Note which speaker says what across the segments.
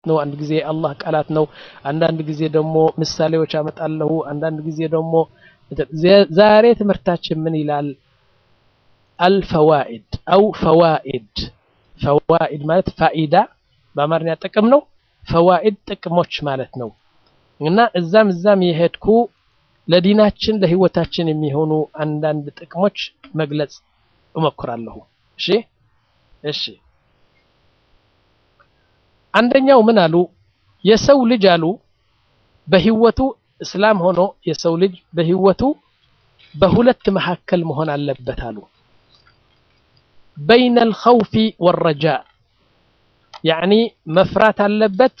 Speaker 1: ነው፣ አንድ ጊዜ የአላህ ቃላት ነው፣ አንዳንድ ጊዜ ደግሞ ምሳሌዎች አመጣለሁ፣ አንዳንድ ጊዜ ደግሞ ዛሬ ትምህርታችን ምን ይላል? አልፈዋኢድ አው ፈዋኢድ ፈዋኢድ ማለት ፋኢዳ በአማርኛ ጥቅም ነው። ፈዋኢድ ጥቅሞች ማለት ነው። እና እዛም እዛም የሄድኩ ለዲናችን ለህይወታችን የሚሆኑ አንዳንድ ጥቅሞች መግለጽ እሞክራለሁ። እሺ እሺ። አንደኛው ምን አሉ? የሰው ልጅ አሉ በህይወቱ እስላም ሆኖ የሰው ልጅ በህይወቱ በሁለት መካከል መሆን አለበት አሉ። በይነል ኸውፊ ወረጃ ያዕኒ መፍራት አለበት፣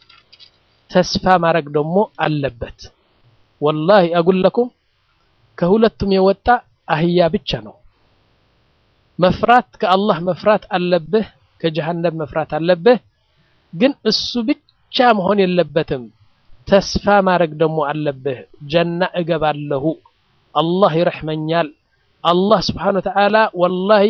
Speaker 1: ተስፋ ማድረግ ደግሞ አለበት። ወላሂ አጉለኩም ከሁለቱም የወጣ አህያ ብቻ ነው። መፍራት ከአላህ መፍራት አለብህ፣ ከጀሃነም መፍራት አለብህ። ግን እሱ ብቻ መሆን የለበትም። ተስፋ ማድረግ ደግሞ አለብህ። ጀና እገባለሁ፣ አላህ ይረሕመኛል፣ አላህ ስብሓነ ወተዓላ ወላሂ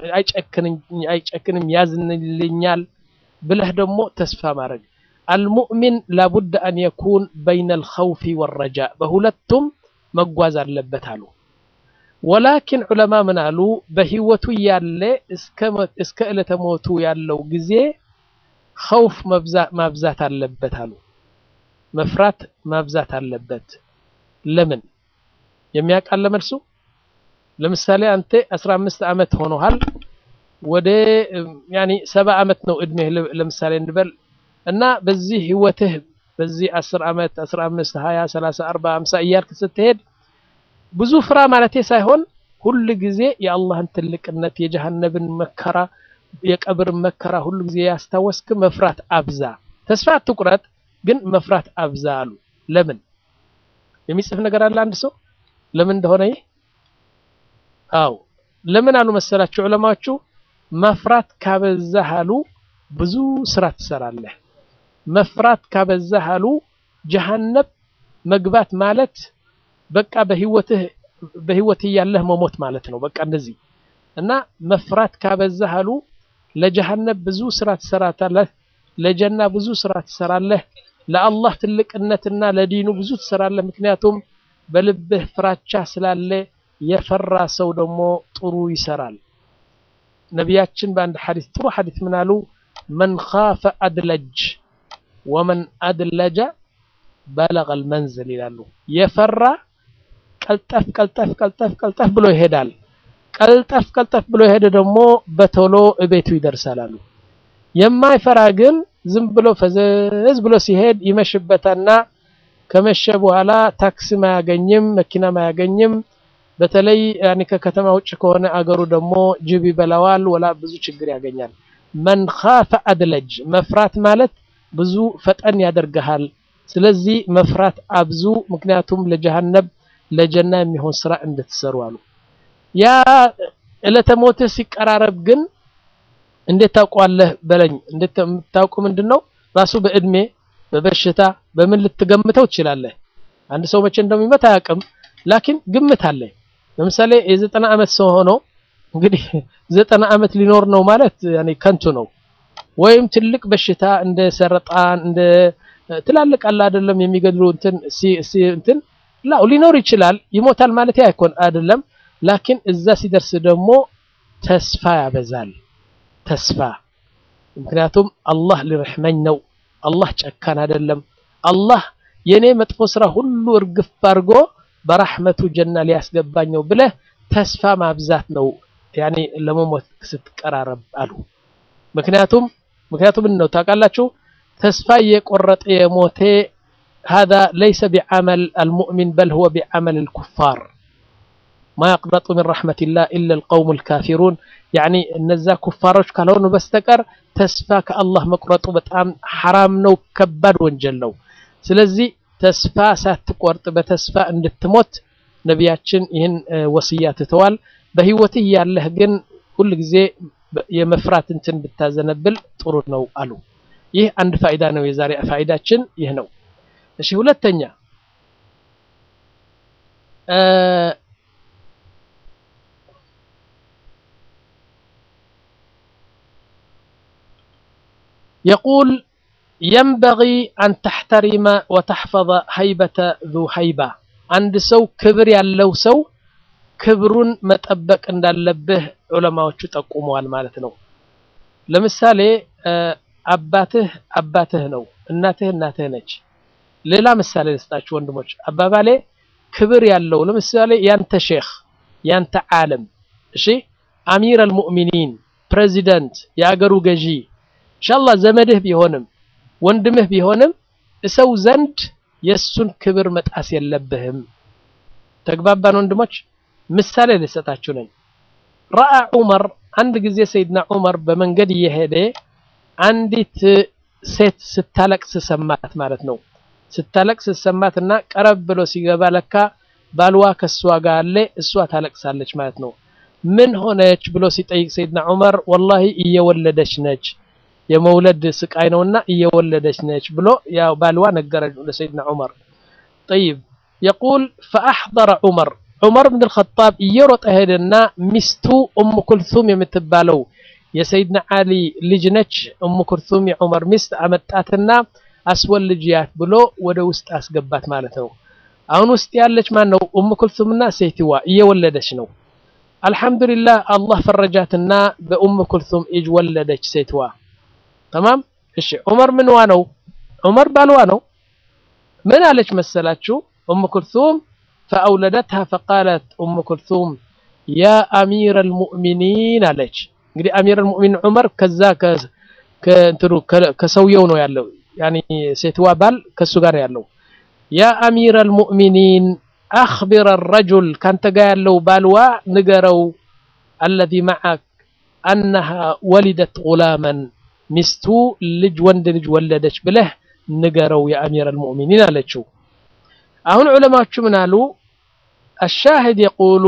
Speaker 1: አይጨክንም፣ ያዝንልኛል ብለህ ደግሞ ተስፋ ማድረግ አልሙእሚን ላቡድ አን የኩን በይነል ኸውፊ ወረጃ በሁለቱም መጓዝ አለበት አሉ። ወላኪን ዑለማ ምን አሉ? በህይወቱ ያለ እስከ ዕለተ ሞቱ ያለው ጊዜ ኸውፍ ማብዛት አለበት አሉ። መፍራት ማብዛት አለበት። ለምን የሚያውቃለ መልሱ? ለምሳሌ አንተ 15 ዓመት ሆኖሃል ወደ ያኒ ሰባ ዓመት ነው እድሜህ ለምሳሌ እንበል እና በዚህ ህይወትህ በዚህ 10 ዓመት 15 20 30 40 50 እያልክ ስትሄድ ብዙ ፍራ ማለቴ ሳይሆን ሁል ጊዜ የአላህን ትልቅነት የጀሃነብን መከራ የቀብርን መከራ ሁሉ ጊዜ ያስታወስክ መፍራት አብዛ። ተስፋ አትቁረጥ፣ ግን መፍራት አብዛ አሉ። ለምን የሚጽፍ ነገር አለ አንድ ሰው ለምን እንደሆነ ይህ አው ለምን አሉ መሰላችሁ ዑለማዎቹ መፍራት ካበዛህ አሉ ብዙ ስራ ትሰራለህ። መፍራት ካበዛህ አሉ ጀሃነብ መግባት ማለት በቃ በህይወትህ በህይወትህ ያለህ መሞት ማለት ነው። በቃ እንደዚህ እና መፍራት ካበዛህ አሉ ለጀሃነብ ብዙ ስራ ትሰራታለህ፣ ለጀና ብዙ ስራ ትሰራለህ፣ ለአላህ ትልቅነትና ለዲኑ ብዙ ትሰራለህ። ምክንያቱም በልብህ ፍራቻ ስላለ የፈራ ሰው ደግሞ ጥሩ ይሰራል። ነቢያችን በአንድ ሐዲስ ጥሩ ሐዲስ ምን አሉ? መን ኻፈ አድለጅ ወመን አድለጀ በለገል መንዝል ይላሉ። የፈራ ቀልጠፍ ቀልጠፍ ቀልጠፍ ቀልጠፍ ብሎ ይሄዳል። ቀልጠፍ ቀልጠፍ ብሎ የሄደ ደግሞ በቶሎ እቤቱ ይደርሳል አሉ። የማይፈራ ግን ዝም ብሎ ፈዘዝ ብሎ ሲሄድ ይመሽበታና ከመሸ በኋላ ታክሲም አያገኝም፣ መኪናም አያገኝም። በተለይ ያኔ ከከተማ ውጭ ከሆነ አገሩ ደግሞ ጅብ ይበላዋል፣ ወላ ብዙ ችግር ያገኛል። መን ኻፈ አድለጅ መፍራት ማለት ብዙ ፈጠን ያደርግሃል። ስለዚህ መፍራት አብዙ፣ ምክንያቱም ለጀሃነብ ለጀና የሚሆን ስራ እንድትሰሩ አሉ። ያ ዕለተ ሞትህ ሲቀራረብ ግን እንዴት ታውቀዋለህ በለኝ። እንዴት የምታውቁ ምንድን ነው? ራሱ በእድሜ በበሽታ በምን ልትገምተው ትችላለህ። አንድ ሰው መቼ እንደሚሞት አያውቅም፣ ላኪን ግምት አለ። ለምሳሌ የዘጠና ዓመት ሰው ሆኖ እንግዲህ ዘጠና ዓመት ሊኖር ነው ማለት ያኔ ከንቱ ነው። ወይም ትልቅ በሽታ እንደ ሰረጣን እንደ ትላልቅ አለ አይደለም የሚገድሉ እንትን እንትን ላው ሊኖር ይችላል። ይሞታል ማለት አይኮን አይደለም። ላኪን እዛ ሲደርስ ደግሞ ተስፋ ያበዛል። ተስፋ ምክንያቱም አላህ ሊረሕመኝ ነው። አላህ ጨካን አይደለም። አላህ የኔ መጥፎ ስራ ሁሉ እርግፍ አድርጎ በራሕመቱ ጀና ሊያስገባኝ ነው ብለህ ተስፋ ማብዛት ነው ያኔ ለመሞት ስትቀራረብ አሉ። ምክንያቱም ምክንያቱም ነው ታውቃላችሁ፣ ተስፋ የቆረጠ የሞቴ هذا ليس بعمل المؤمن بل هو بعمل الكفار ما يقنط من رحمة الله إلا القوم الكافرون يعني እነዛ ኩፋሮች ካልሆኑ በስተቀር ተስፋ ከአላህ መቁረጡ በጣም ሐራም ነው፣ ከባድ ወንጀል ነው። ስለዚህ ተስፋ ሳትቆርጥ በተስፋ እንድትሞት ነቢያችን ይህን ወስያ ትተዋል። በህይወትህ ያለህ ግን ሁል ጊዜ የመፍራት እንትን ብታዘነብል ጥሩ ነው አሉ። ይህ አንድ ፋይዳ ነው። የዛሬ ፋይዳችን ይህ ነው። እሺ ሁለተኛ የቁል የንበጊ አን ተሕተሪመ ወተሕፈظ ሀይበተ ዙ ሀይባ አንድ ሰው ክብር ያለው ሰው ክብሩን መጠበቅ እንዳለብህ ዑለማዎቹ ጠቁመዋል ማለት ነው። ለምሳሌ አባትህ አባትህ ነው፣ እናትህ እናትህ ነች። ሌላ ምሳሌ ልስጣችሁ ወንድሞች፣ አባባሌ ክብር ያለው ለምሳሌ ያንተ ሼክ ያንተ ዓለም እሺ፣ አሚር አልሙእሚኒን ፕሬዚደንት፣ የአገሩ ገዢ ኢንሻአላህ ዘመድህ ቢሆንም ወንድምህ ቢሆንም እሰው ዘንድ የእሱን ክብር መጣስ የለብህም። ተግባባን ወንድሞች? ምሳሌ ልሰጣችሁ ነኝ። ረአ ዑመር አንድ ጊዜ ሰይድና ዑመር በመንገድ እየሄደ አንዲት ሴት ስታለቅስ ሰማት ማለት ነው። ስታለቅስ ሰማት እና ቀረብ ብሎ ሲገባ ለካ ባልዋ ከሷ ጋር አለ፣ እሷ ታለቅሳለች ማለት ነው። ምን ሆነች ብሎ ሲጠይቅ ሰይድና ዑመር ወላሂ እየወለደች ነች የመውለድ ስቃይ ነውና እየወለደች ነች ብሎ ያው ባልዋ ነገረች ለሰይድና ዑመር። ጠይብ የቁል ፈአሕضረ ዑመር ዑመር ብን አልኸጣብ እየሮጠ ሄደና ሚስቱ ኡሙ ኩልሱም የምትባለው የሰይድና ዓሊ ልጅ ነች። ኡሙ ኩልሱም የዑመር ሚስት አመጣትና አስወልጅያት ብሎ ወደ ውስጥ አስገባት ማለት ነው። አሁን ውስጥ ያለች ማን ነው? ኡሙ ኩልሱምና ሴትዋ እየወለደች ነው። አልሐምዱሊላህ አላህ ፈረጃትና በኡሙ ኩልሱም እጅ ወለደች ሴትዋ። ተማም እሺ። ዑመር ምንዋ ነው? ዑመር ባልዋ ነው። ምን አለች መሰላችሁ? ኡሙ ኩልሱም ፈአውለደትሃ ፈቃለት ኡሙ ኩልሱም ያ አሚር አልሙእሚኒን አለች። እንግዲህ አሚር አልሙእሚኒን ዑመር ከዛ ከእንትኑ ከሰውየው ነው ያለው፣ ያኒ ሴትዋ ባል ከሱ ጋር ያለው ያ አሚር አልሙእሚኒን አኽቢር አልረጁል ካንተ ጋር ያለው ባልዋ ንገረው አለዚ መዓክ አነሃ ወሊደት ጉላመን ሚስቱ ልጅ ወንድ ልጅ ወለደች ብለህ ንገረው የአሚር አልሙእሚኒን አለችው። አሁን ዑለማዎቹ ምን አሉ? አሻሂድ የቁሉ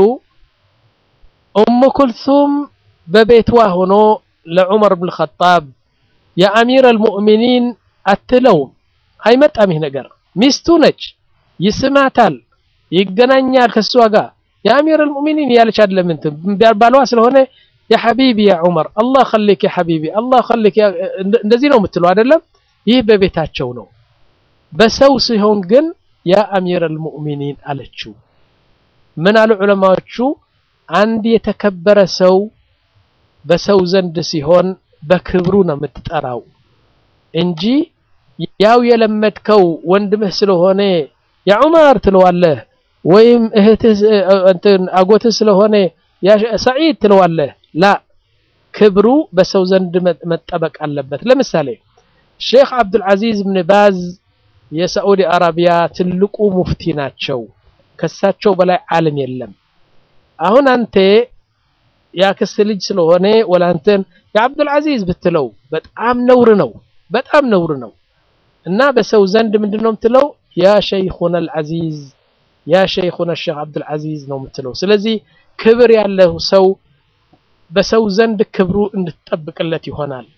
Speaker 1: ኡሙ ኩልሱም በቤትዋ ሆኖ ለዑመር ብን ኸጣብ የአሚር አልሙእሚኒን አትለውም። አይመጣም ይህ ነገር። ሚስቱ ነች፣ ይስማታል፣ ይገናኛል ከሷ ጋር የአሚር አልሙእሚኒን ያለች አይደለም እንትን ባልዋ ስለሆነ ያ ሐቢቢ ያ ዑመር አላህ ኸሊክ ያ ሐቢቢ አላህ ኸሊክ እንደዚህ ነው የምትለው አይደለም። ይህ በቤታቸው ነው። በሰው ሲሆን ግን ያ አሚር አልሙእሚኒን አለችው። ምን አሉ ዑለማዎቹ? አንድ የተከበረ ሰው በሰው ዘንድ ሲሆን በክብሩ ነው የምትጠራው እንጂ ያው የለመድከው ወንድምህ ስለሆነ ያ ዑመር ትለዋለህ፣ ወይም እህትህ እንትን አጎትህ ስለሆነ ያ ሰዒድ ትለዋለህ። ላ ክብሩ በሰው ዘንድ መጠበቅ አለበት። ለምሳሌ ሼክ አብዱልዓዚዝ ብን ባዝ የሳዑዲ አረቢያ ትልቁ ሙፍቲ ናቸው። ከሳቸው በላይ ዓለም የለም። አሁን አንተ የአክስት ልጅ ስለሆነ ወላንተን የአብዱልዓዚዝ ብትለው በጣም ነውር ነው፣ በጣም ነውር ነው። እና በሰው ዘንድ ምንድን ነው የምትለው? ያ ሸይኹና አልዓዚዝ ያ ሸይኹና ሼክ አብዱልዓዚዝ ነው የምትለው። ስለዚህ ክብር ያለው ሰው በሰው ዘንድ ክብሩ እንድትጠብቅለት ይሆናል።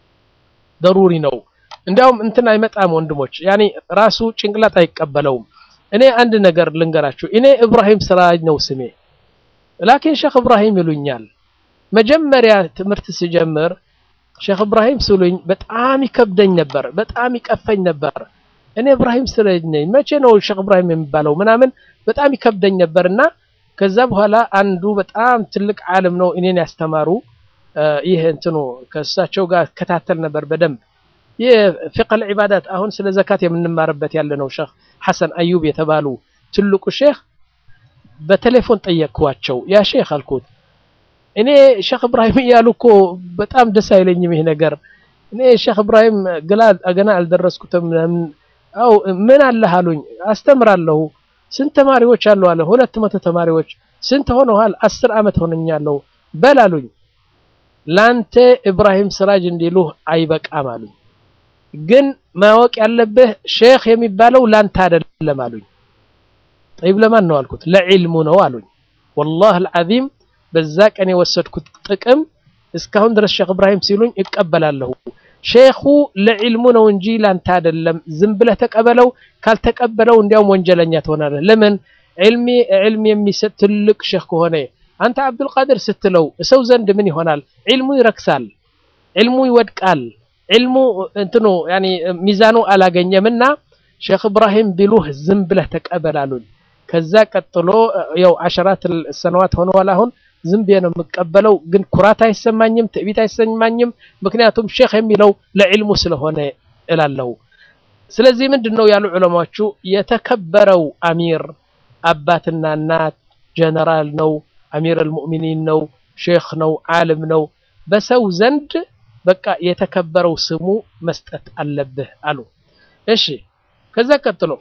Speaker 1: ደሩሪ ነው። እንዲያውም እንትን አይመጣም ወንድሞች፣ ያኔ ራሱ ጭንቅላት አይቀበለውም። እኔ አንድ ነገር ልንገራችሁ። እኔ እብራሂም ስራጅ ነው ስሜ፣ ላኪን ሼክ እብራሂም ይሉኛል። መጀመሪያ ትምህርት ስጀምር ሼክ እብራሂም ስሉኝ በጣም ይከብደኝ ነበር፣ በጣም ይቀፈኝ ነበር። እኔ እብራሂም ስራጅ ነኝ፣ መቼ ነው ሼክ እብራሂም የሚባለው ምናምን በጣም ይከብደኝ ነበርና ከዛ በኋላ አንዱ በጣም ትልቅ ዓለም ነው እኔን ያስተማሩ። ይህ እንትኑ ከእሳቸው ጋር ከታተል ነበር በደንብ ይህ ፊቅህ ዒባዳት አሁን ስለ ዘካት የምንማርበት ያለ ነው። ሼክ ሐሰን አዩብ የተባሉ ትልቁ ሼክ በቴሌፎን ጠየቅኳቸው። ያ ሼክ አልኩት እኔ ሼክ እብራሂም እያሉ እኮ በጣም ደስ አይለኝም ይህ ነገር። እኔ ሼክ እብራሂም ገና አልደረስኩትም። አው ምን አለህ አሉኝ። አስተምራለሁ። ስንት ተማሪዎች አሉ አለ። ሁለት መቶ ተማሪዎች። ስንት ሆነዋል? አስር ዓመት ሆነኛለሁ። በል አሉኝ። ላንተ ኢብራሂም ስራጅ እንዲሉህ አይበቃም አሉኝ። ግን ማወቅ ያለብህ ሼክ የሚባለው ላንተ አይደለም አሉኝ። ጠይብ ለማን ነው አልኩት። ለዒልሙ ነው አሉኝ። ወላሂ አልዓዚም በዛ ቀን የወሰድኩት ጥቅም እስካሁን ድረስ ሼክ ኢብራሂም ሲሉኝ እቀበላለሁ። ሼኹ ለዒልሙ ነው እንጂ ላንተ አይደለም። ዝም ብለህ ተቀበለው። ካልተቀበለው እንዲያውም ወንጀለኛ ትሆናለህ። ለምን ዒልሚ ዒልም የሚሰጥ ትልቅ ሼክ ከሆነ አንተ አብዱልቃድር ስትለው ሰው ዘንድ ምን ይሆናል? ዒልሙ ይረክሳል፣ ዒልሙ ይወድቃል፣ ዒልሙ እንትኑ ያኒ ሚዛኑ አላገኘምና ሼክ እብራሂም ቢሉህ ዝም ብለህ ተቀበላሉኝ። ከዛ ቀጥሎ ያው አሸራት ሰነዋት ሆነዋል። አሁን ዝም ብዬ ነው የምቀበለው፣ ግን ኩራት አይሰማኝም፣ ትዕቢት አይሰማኝም። ምክንያቱም ሼክ የሚለው ለዕልሙ ስለሆነ እላለሁ። ስለዚህ ምንድን ነው ያሉ ዑለማዎቹ የተከበረው አሚር አባትና እናት ጀነራል ነው፣ አሚር አልሙእሚኒን ነው፣ ሼክ ነው፣ ዓለም ነው። በሰው ዘንድ በቃ የተከበረው ስሙ መስጠት አለብህ አሉ። እሺ ከዛ ቀጥሎ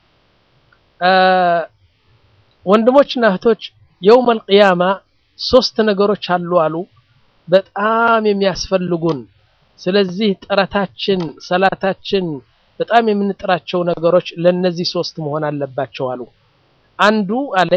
Speaker 1: ወንድሞችና እህቶች የውመል ቂያማ ሶስት ነገሮች አሉ አሉ በጣም የሚያስፈልጉን። ስለዚህ ጥረታችን፣ ሰላታችን በጣም የምንጥራቸው ነገሮች ለነዚህ ሶስት መሆን አለባቸው አሉ። አንዱ አለ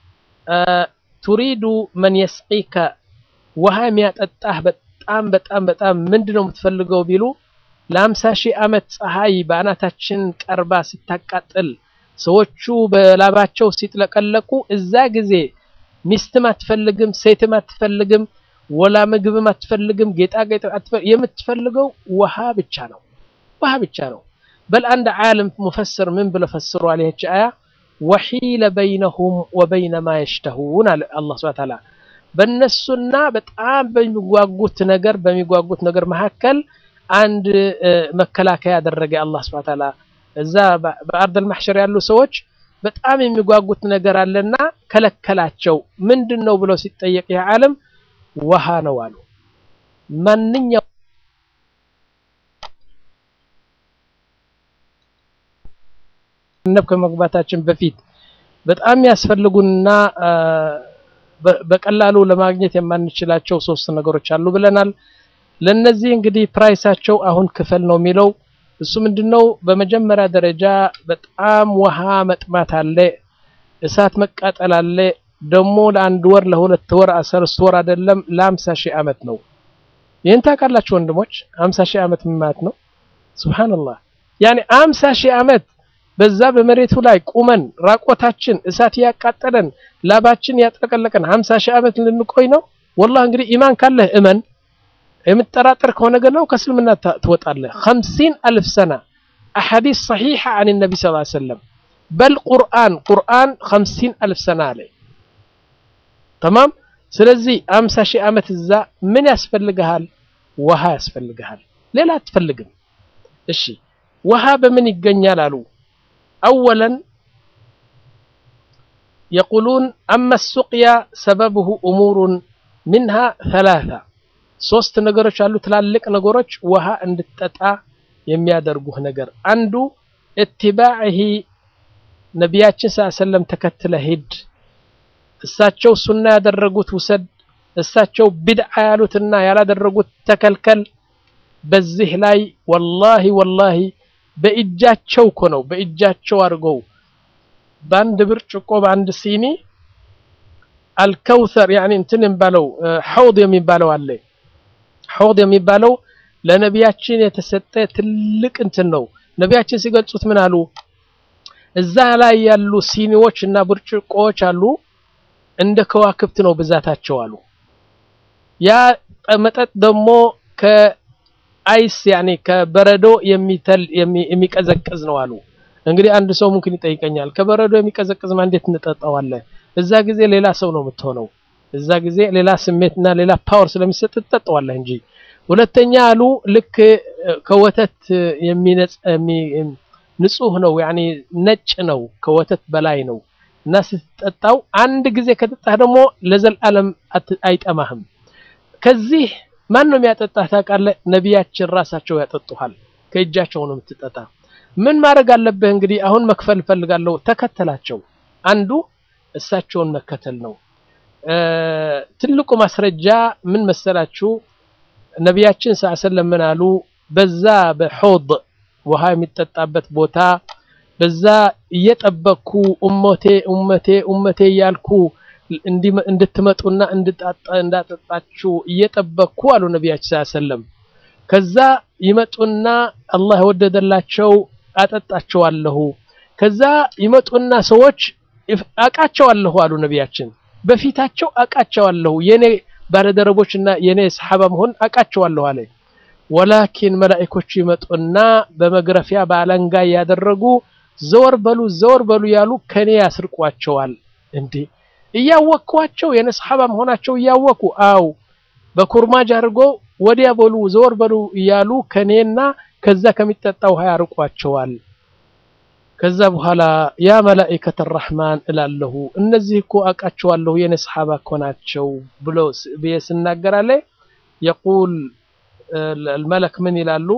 Speaker 1: ቱሪዱ መን የስቂከ ውሃ የሚያጠጣህ በጣም በጣም በጣም ምንድን ነው የምትፈልገው ቢሉ ለአምሳ ሺህ ዓመት ፀሐይ በአናታችን ቀርባ ስታቃጥል ሰዎቹ በላባቸው ሲጥለቀለቁ እዛ ጊዜ ሚስትም አትፈልግም፣ ሴትም አትፈልግም፣ ወላ ምግብም አትፈልግም፣ ጌጣጌጥ የምትፈልገው ውሃ ብቻ ነው። ውሃ ብቻ ነው። በል አንድ ዓለም ሙፈስር ምን ብሎ ፈስሯል? ይህች አያ ወሒለ በይነሁም ወበይነ ማ የሽተሁን አለ አላህ ሱብሓነሁ ወተዓላ በእነሱና በጣም በሚጓጉት ነገር በሚጓጉት ነገር መካከል አንድ መከላከያ ያደረገ አላህ ሱብሓነሁ ወተዓላ እዛ በአርደል ማሕሸር ያሉ ሰዎች በጣም የሚጓጉት ነገር አለና ከለከላቸው። ምንድን ነው ብለው ሲጠየቅ ይህ ዓለም ውሃ ነው አሉ። ማንኛው ነብ ከመግባታችን በፊት በጣም ያስፈልጉንና በቀላሉ ለማግኘት የማንችላቸው ሶስት ነገሮች አሉ ብለናል። ለነዚህ እንግዲህ ፕራይሳቸው አሁን ክፈል ነው የሚለው እሱ ምንድነው? በመጀመሪያ ደረጃ በጣም ውሃ መጥማት አለ፣ እሳት መቃጠል አለ። ደግሞ ለአንድ ወር ለሁለት ወር አስርት ወር አይደለም ለአምሳ ሺህ ዓመት ነው። ይህን ታውቃላችሁ ወንድሞች? አምሳ ሺህ ዓመት ምን ማለት ነው? ሱብሃንአላህ ያኔ አምሳ ሺህ ዓመት በዛ በመሬቱ ላይ ቁመን ራቆታችን እሳት ያቃጠለን ላባችን ያጥለቀለቀን ሀምሳ ሺህ ዓመት ልንቆይ ነው። ወላሂ እንግዲህ ኢማን ካለህ እመን የምትጠራጠር ከሆነ ግን ነው ከእስልምና ትወጣለህ። ኸምሲን አልፍ ሰና አሐዲስ ሰሒሓ አን ነቢ ስ ሰለም በል ቁርአን ቁርአን ኸምሲን አልፍ ሰና አለ ተማም። ስለዚህ አምሳ ሺህ ዓመት እዛ ምን ያስፈልግሃል? ውሃ ያስፈልግሃል። ሌላ አትፈልግም። እሺ ውሃ በምን ይገኛል አሉ። አወለን የቁሉን አመ ሱቅያ ሰበብሁ እሙሩን ሚንሃ ሰላሳ ሶስት ነገሮች አሉ። ትላልቅ ነገሮች ውሃ እንድትጠጣ የሚያደርጉህ ነገር አንዱ እትባዕሂ ነቢያችን ስ ሰለም ተከትለ ሂድ። እሳቸው ሱና ያደረጉት ውሰድ፣ እሳቸው ቢድዓ ያሉትና ያላደረጉት ተከልከል። በዚህ ላይ ወላሂ ወላሂ በእጃቸው እኮ ነው በእጃቸው አድርገው በአንድ ብርጭቆ በአንድ ሲኒ አልከውሰር ያኒ እንትን የሚባለው ሐውድ የሚባለው አለ ሐውድ የሚባለው ለነቢያችን የተሰጠ ትልቅ እንትን ነው። ነቢያችን ሲገልጹት ምን አሉ? እዛ ላይ ያሉ ሲኒዎች እና ብርጭቆዎች አሉ እንደ ከዋክብት ነው ብዛታቸው አሉ። ያ መጠጥ ደግሞ ከአይስ ያኔ ከበረዶ የሚተል የሚቀዘቅዝ ነው አሉ። እንግዲህ አንድ ሰው ሙምኪን ይጠይቀኛል፣ ከበረዶ የሚቀዘቅዝ ማ እንዴት እንጠጣዋለን? እዛ ጊዜ ሌላ ሰው ነው የምትሆነው እዛ ጊዜ ሌላ ስሜትና ሌላ ፓወር ስለሚሰጥ ትጠጣዋለህ እንጂ። ሁለተኛ አሉ ልክ ከወተት የሚነጽ ንጹህ ነው ያኒ ነጭ ነው ከወተት በላይ ነው እና ስትጠጣው አንድ ጊዜ ከጠጣህ ደግሞ ለዘላለም አይጠማህም። ከዚህ ማን ነው የሚያጠጣህ ታውቃለህ? ነቢያችን ራሳቸው ያጠጡሃል። ከእጃቸው ነው የምትጠጣ። ምን ማድረግ አለብህ እንግዲህ? አሁን መክፈል እፈልጋለሁ። ተከተላቸው። አንዱ እሳቸውን መከተል ነው። ትልቁ ማስረጃ ምን መሰላችሁ? ነቢያችን ሰለላሁ ምን አሉ? በዛ በሖድ ውሃ የሚጠጣበት ቦታ በዛ እየጠበቅኩ ኡመቴ ኡመቴ ኡመቴ እያልኩ እንድትመጡና እንዳጠጣችሁ እየጠበቅኩ አሉ ነቢያችን ሰለም። ከዛ ይመጡና አላህ የወደደላቸው አጠጣቸዋለሁ። ከዛ ይመጡና ሰዎች አቃቸዋለሁ አሉ ነቢያችን በፊታቸው አቃቸዋለሁ የኔ ባለደረቦችና የኔ ሰሓባ መሆን አቃቸዋለሁ አለ። ወላኪን መላኢኮቹ ይመጡና በመግረፊያ በአለንጋ እያደረጉ ዘወር በሉ ዘወር በሉ ያሉ ከኔ ያስርቋቸዋል። እንዴ እያወቅኳቸው የኔ ሰሓባ መሆናቸው እያወቁ አው በኩርማጅ አድርጎ ወዲያ በሉ ዘወር በሉ እያሉ ከኔና ከዛ ከሚጠጣ ውሃ ያርቋቸዋል። ከዛ በኋላ ያ መላኢከተ ረሕማን እላለሁ እነዚህ እኮ አውቃቸዋለሁ የኔ ሰሓባ እኮ ናቸው ብሎ ብዬ ስናገራለ የቁል الملك من ይላሉ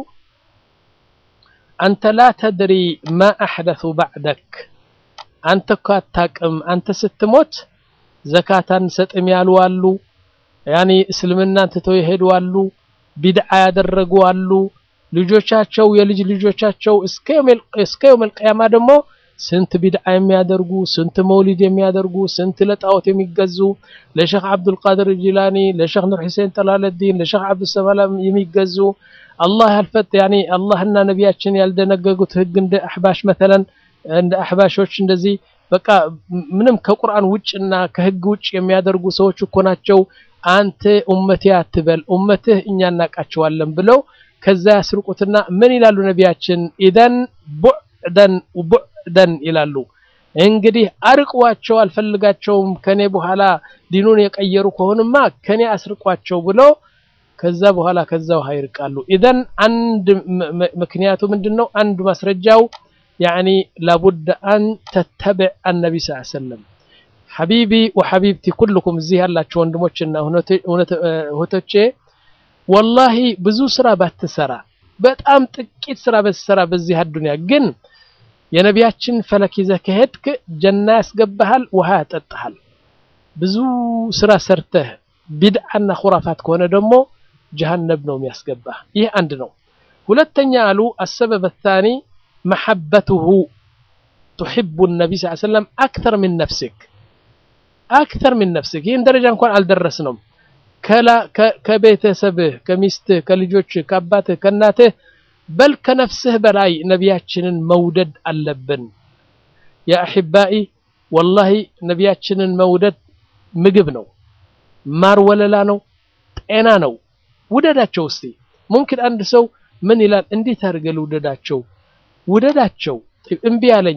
Speaker 1: አንተ ላ ተድሪ ማ አሕደሱ ባዕደክ አንተ እኮ አታቅም አንተ ስትሞት ዘካታን ሰጥም ያሉ አሉ ያኒ እስልምናን ትተው የሄዱ አሉ ቢድዓ ያደረጉ አሉ ልጆቻቸው የልጅ ልጆቻቸው እስከ የውመል ቅያማ ደግሞ ስንት ቢድዓ የሚያደርጉ ስንት መውሊድ የሚያደርጉ ስንት ለጣዖት የሚገዙ ለሼክ አብዱልቃድር ጂላኒ ለሼክ ኑር ሑሴን ጠላለዲን ለሼክ አብዱሰላም የሚገዙ አላህ ያልፈት ያኒ አላህና ነቢያችን ያልደነገጉት ህግ እንደ አሕባሽ መተለን እንደ አሕባሾች እንደዚህ በቃ ምንም ከቁርአን ውጭና ከህግ ውጭ የሚያደርጉ ሰዎች እኮ ናቸው። አንተ ኡመቴ አትበል ኡመትህ እኛ እናቃቸዋለን ብለው ከዛ ያስርቁትና ምን ይላሉ ነቢያችን ኢደን ቡዕደን ቡዕደን ይላሉ። እንግዲህ አርቋቸው አልፈልጋቸውም ከኔ በኋላ ዲኑን የቀየሩ ከሆንማ ከኔ አስርቋቸው ብሎ ከዛ በኋላ ከዛ ውሃ ይርቃሉ። ኢደን አንድ ምክንያቱ ምንድን ነው? አንድ ማስረጃው ያኒ ላቡድ አን ተተብዕ አነቢ ስ ሰለም ሐቢቢ ወሐቢብቲ ኩልኩም እዚህ ያላቸው ወንድሞችና እህቶቼ ወላሂ ብዙ ስራ ባትሰራ በጣም ጥቂት ስራ በትሰራ በዚህ አዱንያ ግን የነቢያችን ፈለክ ይዘህ ከሄድክ ጀና ያስገባሃል፣ ውሃ ያጠጣሃል። ብዙ ስራ ሰርተህ ቢድዓና ኩራፋት ከሆነ ደግሞ ጀሃነብ ነው የሚያስገባህ። ይህ አንድ ነው። ሁለተኛ አሉ አሰበበ ታኒ መሐበቱሁ ቱሒቡ ነቢ ስ ሰለም አክተር ሚን ነፍሲክ አክተር ሚን ነፍሲክ። ይህን ደረጃ እንኳን አልደረስነውም። ከቤተሰብህ፣ ከሚስትህ፣ ከልጆችህ፣ ከአባትህ፣ ከእናትህ በል ከነፍስህ በላይ ነቢያችንን መውደድ አለብን። ያ አሕባኢ ወላሂ ነቢያችንን መውደድ ምግብ ነው፣ ማር ወለላ ነው፣ ጤና ነው። ውደዳቸው እስቲ። ሙምኪን አንድ ሰው ምን ይላል? እንዴት አድርገህ ልውደዳቸው? ውደዳቸው። እምቢ አለኝ፣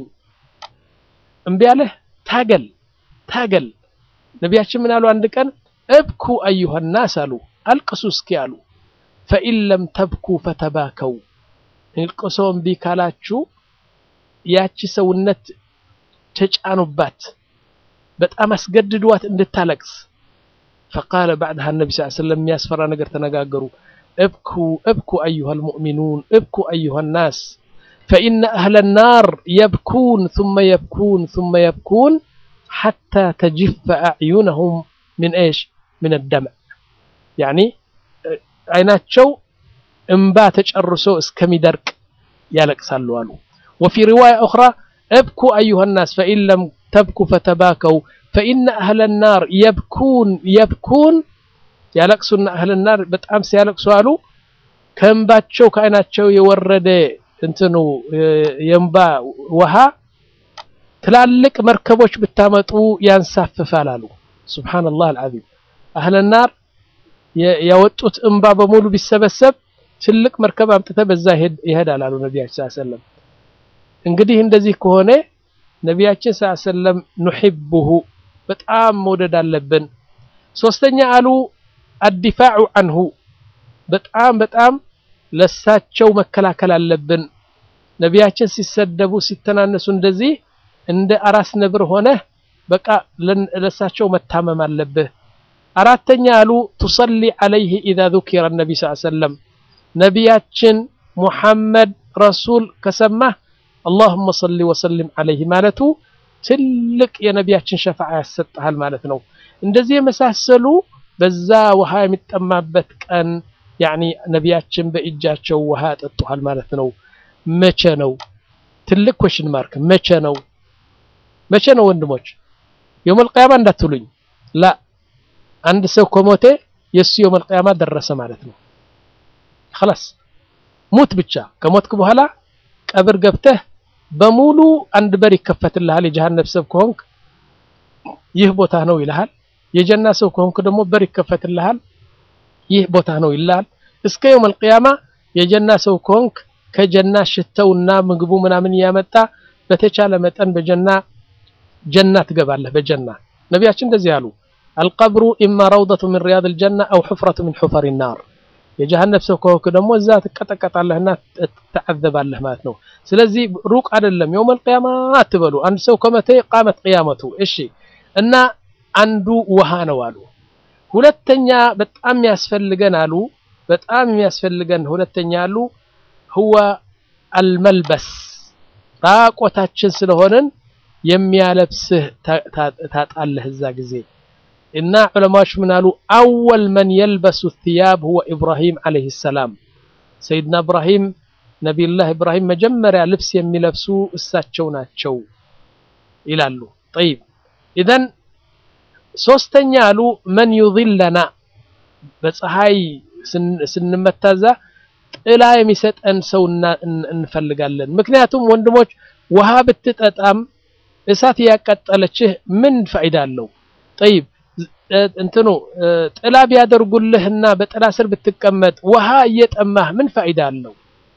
Speaker 1: እምቢ አለህ፣ ታገል፣ ታገል። ነቢያችን ምን አሉ? አንድ ቀን እብኩ አዩሃ ናስ አሉ፣ አልቅሱ እስኪ አሉ። ፈኢን ለም ተብኩ ፈተባከው እልቅሶ እምቢ ካላችሁ ያቺ ሰውነት ተጫኑባት፣ በጣም አስገድዷት እንድታለቅስ። ፈቃለ ባዕድሃ ነቢ ስ ሰለም የሚያስፈራ ነገር ተነጋገሩ። እብኩ እብኩ አዩሃ ልሙእሚኑን እብኩ አዩሃ ናስ ፈኢነ አህለ ናር የብኩን ثመ የብኩን ثመ የብኩን ሓታ ተጅፈ አዕዩነሁም ምን ኤሽ ምን ደምዕ ያኒ አይናቸው እምባ ተጨርሶ እስከሚደርቅ ያለቅሳሉ አሉ። ወፊ ሪዋያ ኡኽራ እብኩ አዩሃ ናስ ፈኢን ለም ተብኩ ፈተባከው ፈኢነ አህለ ናር የብኩን የብኩን ያለቅሱና አህለ ናር በጣም ሲያለቅሱ አሉ ከእምባቸው ከአይናቸው የወረደ እንትኑ የእምባ ውሃ ትላልቅ መርከቦች ብታመጡ ያንሳፍፋል አሉ። ሱብሓነላህ አልዓዚም አህለ ናር ያወጡት እምባ በሙሉ ቢሰበሰብ ትልቅ መርከብ አምጥተ በዛ ይሄዳል አሉ ነቢያችን ሰለላሁ ዐለይሂ ወሰለም። እንግዲህ እንደዚህ ከሆነ ነቢያችን ሰለላሁ ዐለይሂ ወሰለም ኑሂቡሁ በጣም መውደድ አለብን። ሶስተኛ አሉ አዲፋዑ አንሁ በጣም በጣም ለሳቸው መከላከል አለብን። ነቢያችን ሲሰደቡ ሲተናነሱ እንደዚህ እንደ አራስ ነብር ሆነህ በቃ ለሳቸው መታመም አለብህ። አራተኛ አሉ ቱሰሊ ዐለይህ ኢዛ ዙኪረ ነቢ ስ ሰለም ነቢያችን ሙሐመድ ረሱል ከሰማህ አላሁመ ሰሊ ወሰሊም ዐለይህ ማለቱ ትልቅ የነቢያችን ሸፋዓ ያሰጥሃል ማለት ነው። እንደዚህ የመሳሰሉ በዛ ውሃ የሚጠማበት ቀን ያኒ ነቢያችን በእጃቸው ውሃ ያጠጡሃል ማለት ነው። መቼ ነው? ትልቅ ኮሽን ማርክ መቼ ነው? መቼ ነው ወንድሞች? የውመል ቂያማ እንዳትሉኝ ላ አንድ ሰው ከሞተ የእሱ የውመል ቂያማ ደረሰ ማለት ነው። خلاص ሙት ብቻ ከሞትክ በኋላ ቀብር ገብተህ በሙሉ አንድ በር ይከፈትልሃል። የጀሃነም ሰብ ከሆንክ ይህ ቦታ ነው ይልሃል። የጀና ሰው ከሆንክ ደግሞ በር ይከፈትልሃል። ይህ ቦታ ነው ይልሃል። እስከ የውም አልቅያማ የጀና ሰው ከሆንክ ከጀና ሽተውና ምግቡ ምናምን እያመጣ በተቻለ መጠን በጀና ጀና ትገባለህ። በጀና ነቢያችን እንደዚህ አሉ፣ አልቀብሩ ኢማ ረውደቱ ሚን ሪያድ ልጀና አው ሑፍረቱ ሚን ሑፈሪ ናር። የጀሃነም ሰው ከሆንክ ደግሞ እዛ ትቀጠቀጣለህና ትዓዘባለህ ማለት ነው። ስለዚህ ሩቅ አይደለም። የውም አልቅያማ አትበሉ። አንድ ሰው ከመቴ ቃመት ቅያመቱ። እሺ እና አንዱ ውሃ ነው አሉ። ሁለተኛ በጣም የሚያስፈልገን አሉ በጣም የሚያስፈልገን ሁለተኛ አሉ ህወ አልመልበስ ራቆታችን ስለሆንን የሚያለብስህ ታጣለህ እዛ ጊዜ እና ዑለማዎች ምን አሉ አወል መን የልበሱ ثያብ ሁወ ኢብራሂም ዓለይሂ ሰላም ሰይድና ኢብራሂም ነቢዩላህ ኢብራሂም መጀመሪያ ልብስ የሚለብሱ እሳቸው ናቸው ይላሉ ጠይብ ኢዘን ሶስተኛ አሉ መን ዩዝለና በፀሐይ ስንመታዛ ጥላ የሚሰጠን ሰው እንፈልጋለን። ምክንያቱም ወንድሞች ውሃ ብትጠጣም እሳት እያቃጠለችህ ምን ፋይዳ አለው? ጠይብ እንትኑ ጥላ ቢያደርጉልህና በጥላ ስር ብትቀመጥ ውሃ እየጠማህ ምን ፋይዳ አለው?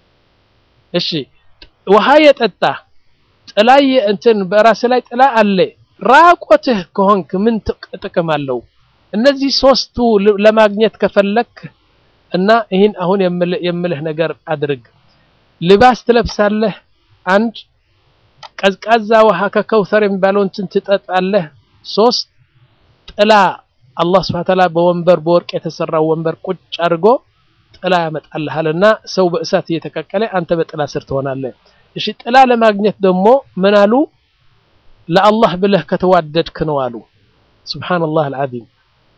Speaker 1: እሺ ውሃ የጠጣ ጥላ እንትን በራስ ላይ ጥላ አለ ራቆትህ ከሆንክ ምን ጥቅም አለው? እነዚህ ሶስቱ ለማግኘት ከፈለክ እና ይህን አሁን የምልህ ነገር አድርግ። ልባስ ትለብሳለህ፣ አንድ ቀዝቃዛ ውሃ ከከውተር የሚባለው እንትን ትጠጣለህ፣ ሶስት ጥላ አላህ ስብሐ ወተዓላ በወንበር በወርቅ የተሰራው ወንበር ቁጭ አድርጎ ጥላ ያመጣልሃልና ሰው በእሳት እየተቀቀለ አንተ በጥላ ስር ትሆናለህ። እሺ ጥላ ለማግኘት ደግሞ ምን አሉ? ለአላህ ብለህ ከተዋደድክ ነው አሉ። ሱብሓነላህ አልዓዚም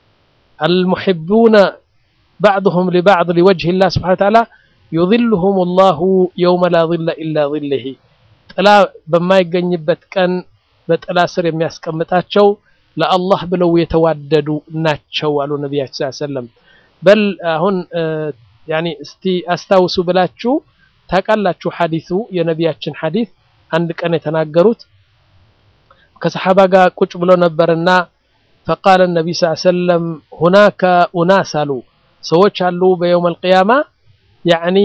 Speaker 1: አልሙሒቡነ ባዕድሁም ሊባዕድ ሊወጅህ ላህ ስብሐነ ወተዓላ ዩዝልሁም ላሁ የውመ ላ ዚለ ኢላ ዚልህ ጥላ በማይገኝበት ቀን በጥላ ስር የሚያስቀምጣቸው ለአላህ ብለው የተዋደዱ ናቸው አሉ ነቢያችን ሰለላሁ ዐለይሂ ወሰለም። በል አሁን ያኒ እስቲ አስታውሱ ብላችሁ ታውቃላችሁ ሐዲሱ የነቢያችን ሐዲስ አንድ ቀን የተናገሩት ከሰሓባ ጋር ቁጭ ብሎ ነበርና ፈቃለ ነቢ ስ ሰለም ሁናከ ኡናስ አሉ ሰዎች አሉ በየውም አልቅያማ ያዕኒ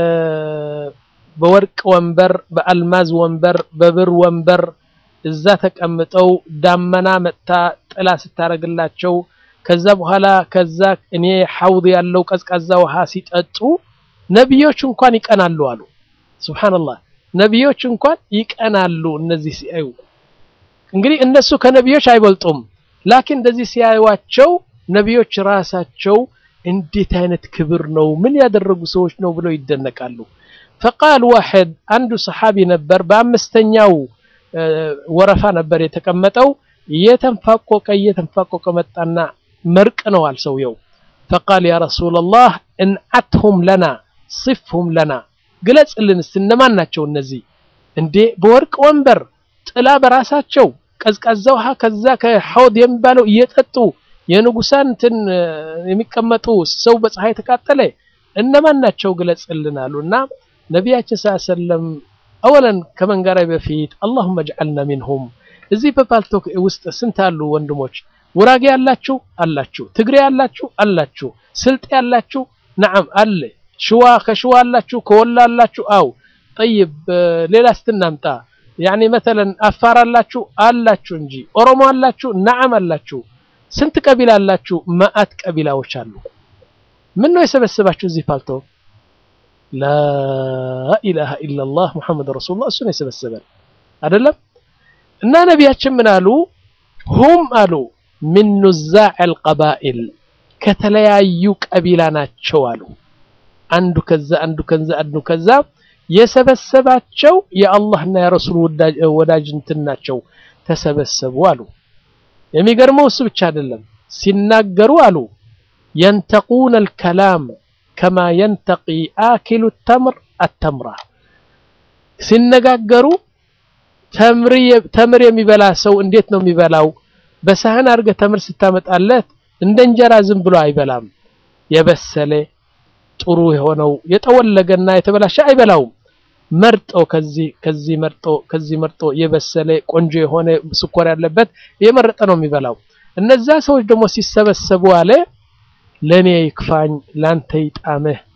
Speaker 1: በወርቅ ወንበር፣ በአልማዝ ወንበር፣ በብር ወንበር እዛ ተቀምጠው ዳመና መጥታ ጥላ ስታረግላቸው ከዛ በኋላ ከዛ እኔ ሐውድ ያለው ቀዝቃዛ ውሃ ሲጠጡ ነቢዮች እንኳን ይቀናሉ አሉ። ሱብሓነላህ ነቢዮች እንኳን ይቀናሉ እነዚህ ሲያዩ። እንግዲህ እነሱ ከነቢዮች አይበልጡም። ላኪን እንደዚህ ሲያዩዋቸው ነቢዮች ራሳቸው እንዴት አይነት ክብር ነው፣ ምን ያደረጉ ሰዎች ነው ብለው ይደነቃሉ። ፈቃል ዋሕድ አንዱ ሰሓቢ ነበር፣ በአምስተኛው ወረፋ ነበር የተቀመጠው። እየተንፋቆቀ እየተንፋቆቀ መጣና መርቅነዋል ሰውየው። ፈቃል ያ ረሱለላህ እንዓትሁም ለና ሲፍሁም ለና ግለጽልን እስቲ እነማን ናቸው እነዚህ? እንዴ በወርቅ ወንበር ጥላ በራሳቸው ቀዝቃዛ ውሃ ከዛ ከሐውድ የሚባለው እየጠጡ የንጉሳን እንትን የሚቀመጡ ሰው በፀሐይ ተቃጠለ እነማን ናቸው ግለጽልን አሉ እና ነቢያችን ሰለላሁ ዐለይሂ ወሰለም አወለን ከመንገራይ በፊት አላሁመ ጅዐልና ሚንሁም እዚህ በፓልቶክ ውስጥ ስንት አሉ ወንድሞች ውራጌ ያላችሁ አላችሁ ትግሬ ያላችሁ አላችሁ ስልጤ ያላችሁ ነዓም አለ ሽዋ ከሽዋ አላችሁ ከወላ አላችሁ አው ጠይብ ሌላ ስትናምጣ ያኒ መተለን አፋር አላችሁ አላችሁ እንጂ ኦሮሞ አላችሁ ነዓም አላችሁ ስንት ቀቢላ አላችሁ መአት ቀቢላዎች አሉ ምን ነው የሰበሰባችሁ እዚህ ፓልቶ ላኢላሃ ኢላላህ ሙሐመድ ረሱሉላህ እሱን የሰበሰበን አይደለም እና ነቢያችን ምን አሉ ሁም አሉ ሚን ኑዛዕ አልቀባኢል ከተለያዩ ቀቢላ ናቸው አሉ አንዱ ከዛ አንዱ ከዛ አንዱ ከዛ የሰበሰባቸው የአላህና የረሱል ወዳጅ እንትን ናቸው ተሰበሰቡ አሉ የሚገርመው እሱ ብቻ አይደለም ሲናገሩ አሉ የንተቁነ አልከላም ከማ የንተቂ አኪሉ ተምር አተምራ ሲነጋገሩ ተምር የሚበላ ሰው እንዴት ነው የሚበላው? በሳህን አድርገህ ተምር ስታመጣለት እንደ እንጀራ ዝም ብሎ አይበላም። የበሰለ ጥሩ የሆነው የጠወለገና የተበላሸ አይበላውም። መርጦ ከዚህ ከዚህ መርጦ ከዚህ መርጦ የበሰለ ቆንጆ የሆነ ስኳር ያለበት የመረጠ ነው የሚበላው። እነዛ ሰዎች ደግሞ ሲሰበሰቡ አለ ለኔ ይክፋኝ ላንተ ይጣምህ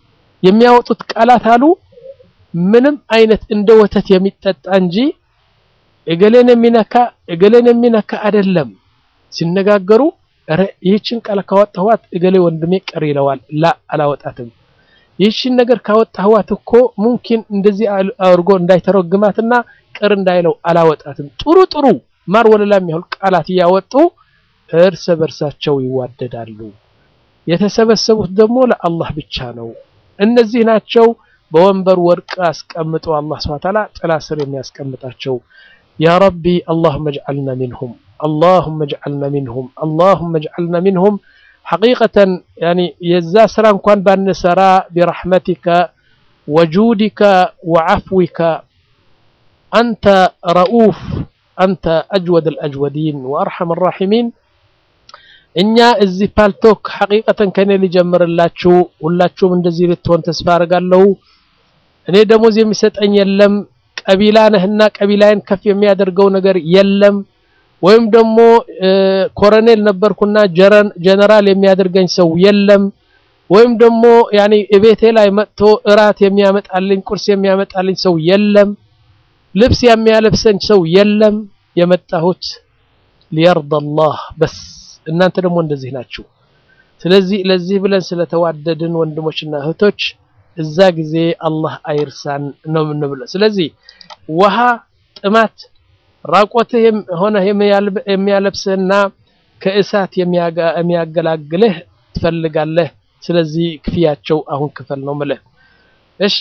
Speaker 1: የሚያወጡት ቃላት አሉ ምንም አይነት እንደ ወተት የሚጠጣ እንጂ እገሌን የሚነካ እገሌን የሚነካ አይደለም። ሲነጋገሩ ኧረ ይህችን ቃል ካወጣኋት እገሌ ወንድሜ ቅር ይለዋል። ላ አላወጣትም። ይህችን ነገር ካወጣኋት እኮ ሙምኪን እንደዚህ አድርጎ እንዳይተረግማትና ቅር እንዳይለው አላወጣትም። ጥሩ ጥሩ ማር ወለላ የሚያህል ቃላት እያወጡ እርስ በርሳቸው ይዋደዳሉ። የተሰበሰቡት ደግሞ ለአላህ ብቻ ነው። እነዚህ ናቸው በወንበር ወርቅ አስቀምጦ አላህ ሱብሓነሁ ወተዓላ ጥላ ስር የሚያስቀምጣቸው። ያ ረቢ አላሁመ እጅዐልና ሚንሁም አላሁመ እጅዐልና ሚንሁም አላሁመ እጅዐልና ሚንሁም። ሐቂቀተን ያኒ የዛ ስራ እንኳን ባንሰራ ቢረሕመቲከ ወጁዲከ ወዐፍዊከ አንተ ረኡፍ አንተ አጅወድ አልአጅወዲን ወአርሐም አራሒሚን። እኛ እዚህ ፓልቶክ ሐቂቀተን ከኔ ሊጀምርላችሁ ሁላችሁም እንደዚህ ልትሆን ተስፋ አደርጋለሁ። እኔ ደሞዝ የሚሰጠኝ የለም፣ ቀቢላ ነህና ቀቢላዬን ከፍ የሚያደርገው ነገር የለም። ወይም ደግሞ ኮሎኔል ነበርኩና ጀነራል የሚያደርገኝ ሰው የለም። ወይም ደግሞ ያኔ እቤቴ ላይ መጥቶ እራት የሚያመጣልኝ ቁርስ የሚያመጣልኝ ሰው የለም። ልብስ የሚያለብሰኝ ሰው የለም። የመጣሁት ሊየርዳ አላህ በስ እናንተ ደግሞ እንደዚህ ናችሁ። ስለዚህ ለዚህ ብለን ስለተዋደድን ወንድሞችና እህቶች እዛ ጊዜ አላህ አይርሳን ነው የምንብለው። ስለዚህ ውሃ ጥማት ራቆትህ ሆነ የሚያለብስህና ከእሳት የሚያገላግልህ ትፈልጋለህ። ስለዚህ ክፍያቸው አሁን ክፈል ነው ምልህ። እሺ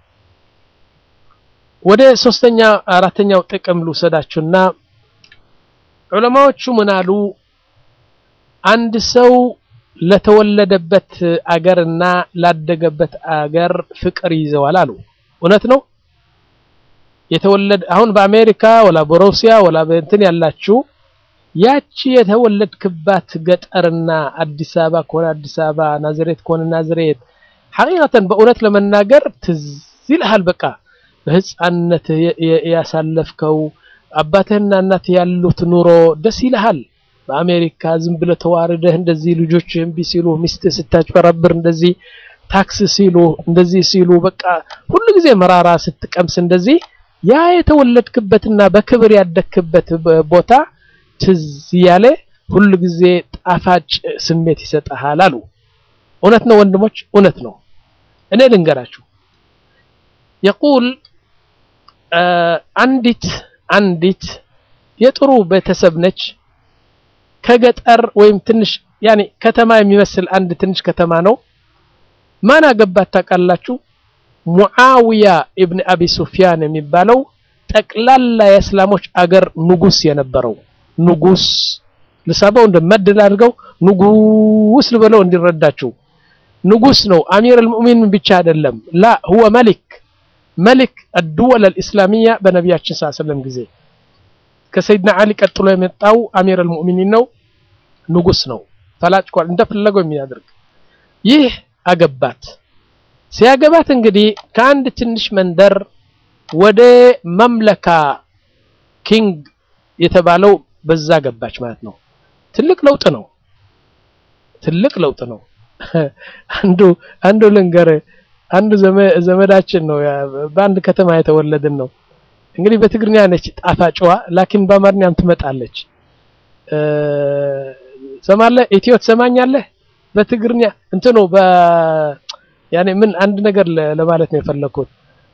Speaker 1: ወደ ሶስተኛ አራተኛው ጥቅም ልውሰዳችሁና ዑለማዎቹ ምን አሉ? አንድ ሰው ለተወለደበት አገርና ላደገበት አገር ፍቅር ይዘዋል አሉ። እውነት ነው። የተወለደ አሁን በአሜሪካ ወላ በሩሲያ ወላ በእንትን ያላችሁ ያቺ የተወለድክባት ገጠርና አዲስ አበባ ከሆነ አዲስ አበባ፣ ናዝሬት ከሆነ ናዝሬት ሐቂቀተን በእውነት ለመናገር ትዝ ይልሃል። በቃ በህፃንነት ያሳለፍከው አባትህና እናትህ ያሉት ኑሮ ደስ ይልሃል። በአሜሪካ ዝም ብለህ ተዋርደህ እንደዚህ ልጆች እምቢ ሲሉ ሚስትህ ስታጭበረብር እንደዚህ ታክስ ሲሉ እንደዚህ ሲሉ በቃ ሁሉ ጊዜ መራራ ስትቀምስ እንደዚህ ያ የተወለድክበትና በክብር ያደግክበት ቦታ ትዝ ያለ ሁሉ ጊዜ ጣፋጭ ስሜት ይሰጥሃል አሉ። እውነት ነው ወንድሞች፣ እውነት ነው። እኔ ልንገራችሁ የቁል አንዲት አንዲት የጥሩ ቤተሰብ ነች ከገጠር ወይም ትንሽ ያኔ ከተማ የሚመስል አንድ ትንሽ ከተማ ነው። ማን አገባት ታውቃላችሁ? ሙዓዊያ ኢብን አቢ ሱፊያን የሚባለው ጠቅላላ የእስላሞች አገር ንጉስ የነበረው ንጉስ ልሳበው እንደ መድል አድርገው ንጉስ ልበለው እንዲረዳችሁ ንጉስ ነው። አሚር አልሙእሚን ብቻ አይደለም። ላ ሁወ መሊክ መሊክ አድወል አልእስላሚያ በነቢያችን ሰለላሁ ዐለይሂ ወሰለም ጊዜ ከሰይድና አሊ ቀጥሎ የመጣው አሚር አልሙእሚኒን ነው። ንጉስ ነው። ተላጭቋል እንደፈለገው የሚያደርግ ይህ አገባት። ሲያገባት እንግዲህ ከአንድ ትንሽ መንደር ወደ መምለካ ኪንግ የተባለው በዛ ገባች ማለት ነው። ትልቅ ለውጥ ነው። ትልቅ ለውጥ ነው። አንዱ አንዱ ልንገር አንዱ ዘመዳችን ነው በአንድ ከተማ የተወለድን ነው። እንግዲህ በትግርኛ ነች ጣፋጭዋ፣ ላኪን በአማርኛም ትመጣለች። ሰማለህ ኢትዮ ትሰማኛለህ? በትግርኛ እንትኑ በ ያኔ ምን አንድ ነገር ለማለት ነው የፈለኩት።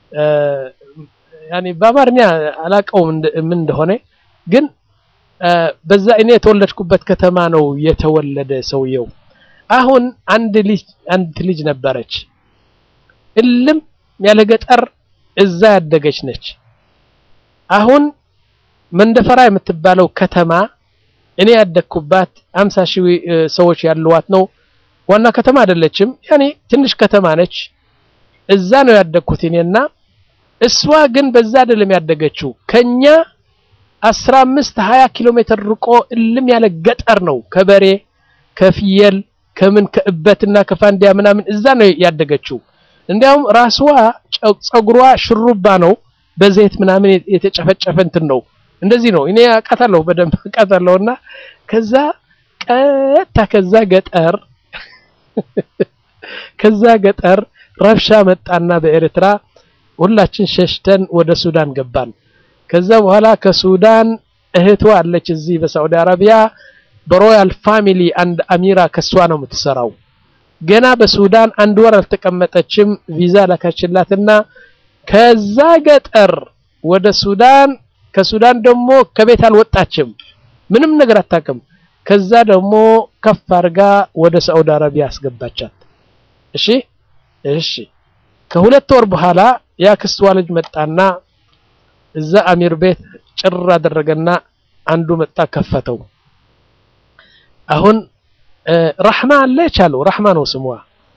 Speaker 1: ያኔ በአማርኛ አላውቀውም ምን እንደሆነ ግን በዛ እኔ የተወለድኩበት ከተማ ነው የተወለደ ሰውየው። አሁን አንድ ልጅ አንድ ልጅ ነበረች እልም ያለ ገጠር እዛ ያደገች ነች። አሁን መንደፈራ የምትባለው ከተማ እኔ ያደግኩባት አምሳ ሺህ ሰዎች ያሉዋት ነው። ዋና ከተማ አይደለችም፣ ያኔ ትንሽ ከተማ ነች። እዛ ነው ያደግኩት እኔና እሷ ግን በዛ አይደለም ያደገችው ከኛ አስራ አምስት ሀያ ኪሎ ሜትር ርቆ እልም ያለ ገጠር ነው። ከበሬ ከፍየል ከምን ከእበትና ከፋንዲያ ምናምን እዛ ነው ያደገችው። እንዲያውም ራስዋ ጸጉሯ ሽሩባ ነው፣ በዘይት ምናምን የተጨፈጨፈ እንትን ነው። እንደዚህ ነው። እኔ አውቃታለሁ በደንብ አውቃታለሁና ከዛ ቀጥታ ከዛ ገጠር ከዛ ገጠር ረብሻ መጣና በኤርትራ ሁላችን ሸሽተን ወደ ሱዳን ገባን። ከዛ በኋላ ከሱዳን እህቷ አለች እዚህ በሳዑዲ አረቢያ በሮያል ፋሚሊ አንድ አሚራ ከሷ ነው የምትሰራው። ገና በሱዳን አንድ ወር አልተቀመጠችም። ቪዛ ላካችላትና ከዛ ገጠር ወደ ሱዳን ከሱዳን ደግሞ ከቤት አልወጣችም፣ ምንም ነገር አታውቅም። ከዛ ደግሞ ከፍ አድርጋ ወደ ሳዑዲ አረቢያ አስገባቻት። እሺ እሺ። ከሁለት ወር በኋላ የአክስቷ ልጅ መጣና እዛ አሚር ቤት ጭር አደረገና አንዱ መጣ ከፈተው። አሁን ረሕማ አለች አለው። ረሕማ ነው ስሟ።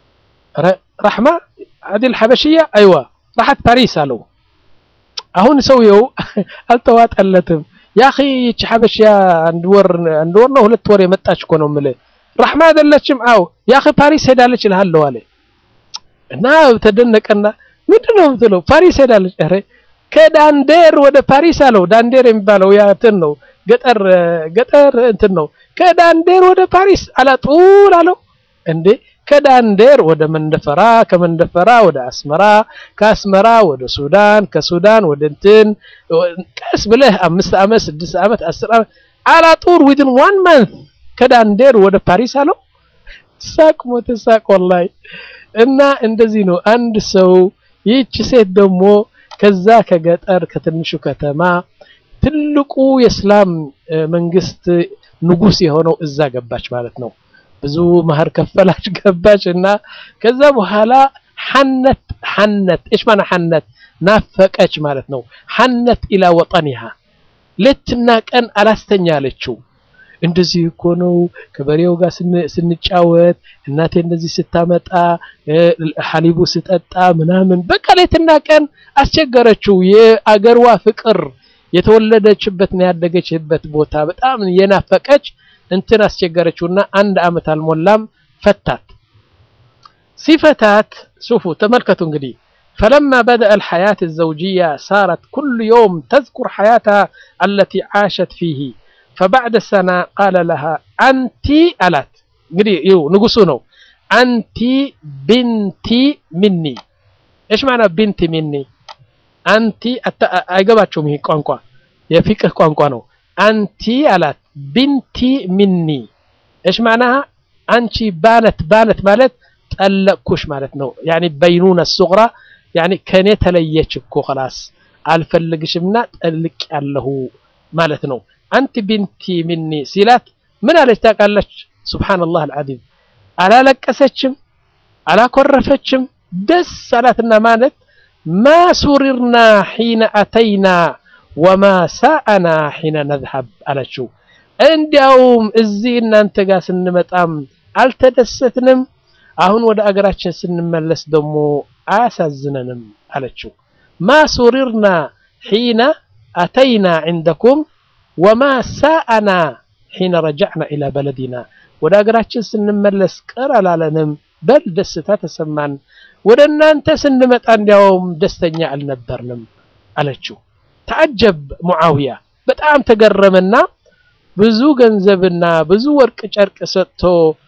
Speaker 1: ረሕማ አዲል ሐበሽያ አይዋ ራሓት ፓሪስ አለው። አሁን ሰውየው አልተዋጠለትም። ያኺ ይቺ ሐበሽያ አንድ ወር አንድ ወር ነው ሁለት ወር የመጣች እኮ ነው የምልህ። ረሕማ አይደለችም? አው ያኺ ፓሪስ ሄዳለች እልሃለሁ አለ እና ተደነቀና ምንድን ነው የምትለው? ፓሪስ ሄዳለች። ኧረ ከዳንዴር ወደ ፓሪስ አለው። ዳንዴር የሚባለው ያ እንትን ነው ገጠር ገጠር እንትን ነው። ከዳንዴር ወደ ፓሪስ አላጡል አለው። እንዴ ከዳንዴር ወደ መንደፈራ፣ ከመንደፈራ ወደ አስመራ፣ ከአስመራ ወደ ሱዳን፣ ከሱዳን ወደ እንትን ቀስ ብለህ አምስት ዓመት ስድስት ዓመት አስር ዓመት አላጡር ዊዝን ዋን ማንት ከዳንዴር ወደ ፓሪስ አለው። ሳቅ ሞተ ሳቅ ወላሂ። እና እንደዚህ ነው አንድ ሰው ይህች ሴት ደግሞ ከዛ ከገጠር ከትንሹ ከተማ ትልቁ የእስላም መንግስት ንጉስ የሆነው እዛ ገባች ማለት ነው። ብዙ መህር ከፈላች ገባች እና ከዛ በኋላ ሐነት ሐነት እሽ ማና ሐነት ናፈቀች ማለት ነው። ሐነት ኢላ ወጠኒሃ ሌትና ቀን አላስተኛ አለችው። እንደዚህ እኮ ነው ከበሬው ጋር ስንጫወት እናቴ እንደዚህ ስታመጣ ሐሊቡ ስጠጣ ምናምን በቃ ሌትና ቀን አስቸገረችው። የአገርዋ ፍቅር የተወለደችበትና ያደገችበት ቦታ በጣም የናፈቀች እንትን አስቸገረችውና አንድ አመት አልሞላም ፈታት። ሲፈታት ሱፉ ተመልከቱ እንግዲህ فلما بدأ الحياة الزوجية صارت كل يوم تذكر حياتها التي عاشت فيه فبعد سنة قال لها أنت ألات እንግዲህ ይኸው ንጉሱ ነው አንቲ ቢንቲ ሚኒ ايش معنى ቢንቲ ሚኒ አንቲ አይገባቸውም ይሄ ቋንቋ የፊቅህ ቋንቋ ነው አንቲ አላት ቢንቲ ሚኒ ايش معناها አንቺ ባነት ባነት ማለት ጠለቅኩሽ ማለት ነው ያኒ በይኑነ ሱግራ ያኒ ከኔ ተለየች እኮ خلاص አልፈልግሽምና ጠልቅ ያለሁ ማለት ነው አንቲ ቢንቲ ሚኒ ሲላት ምን አለች ታውቃለች ሱብሃንአላህ አልዓዚም አላለቀሰችም አላኮረፈችም ደስ አላትና ማለት ማ ሱሪርና ሒነ አተይና ወማ ሳአና ሒነ ነዝሀብ አለችው እንዲያውም እዚህ እናንተ ጋር ስንመጣም አልተደሰትንም አሁን ወደ አገራችን ስንመለስ ደግሞ አያሳዝነንም አለችው ማ ሱሪርና ሒነ አተይና ዕንደኩም ወማ ሳአና ሒነ ረጃዕና ኢላ በለዲና ወደ አገራችን ስንመለስ ቅር አላለንም በል ደስታ ተሰማን ወደ እናንተ ስንመጣ እንዲያውም ደስተኛ አልነበርንም አለችው ተዓጀብ ሙዓውያ በጣም ተገረመና ብዙ ገንዘብና ብዙ ወርቅ ጨርቅ ሰጥቶ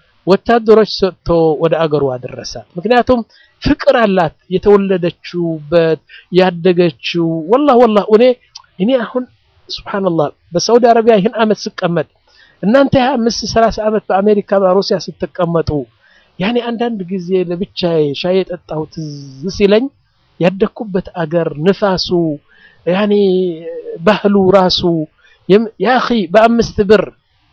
Speaker 1: ወታደሮች ሰጥቶ ወደ አገሩ አደረሳት ምክንያቱም ፍቅር አላት የተወለደችውበት ያደገችው ወላሂ ወላሂ እኔ እኔ አሁን ሱብሃንአላህ በሳውዲ አረቢያ ይህን አመት ስቀመጥ እናንተ 25 30 አመት በአሜሪካ በሩሲያ ስትቀመጡ ያኔ አንዳንድ ጊዜ ለብቻዬ ሻይ የጠጣሁ ትዝ ሲለኝ ያደግኩበት አገር ንፋሱ ያኔ ባህሉ ራሱ ያ አኺ በአምስት ብር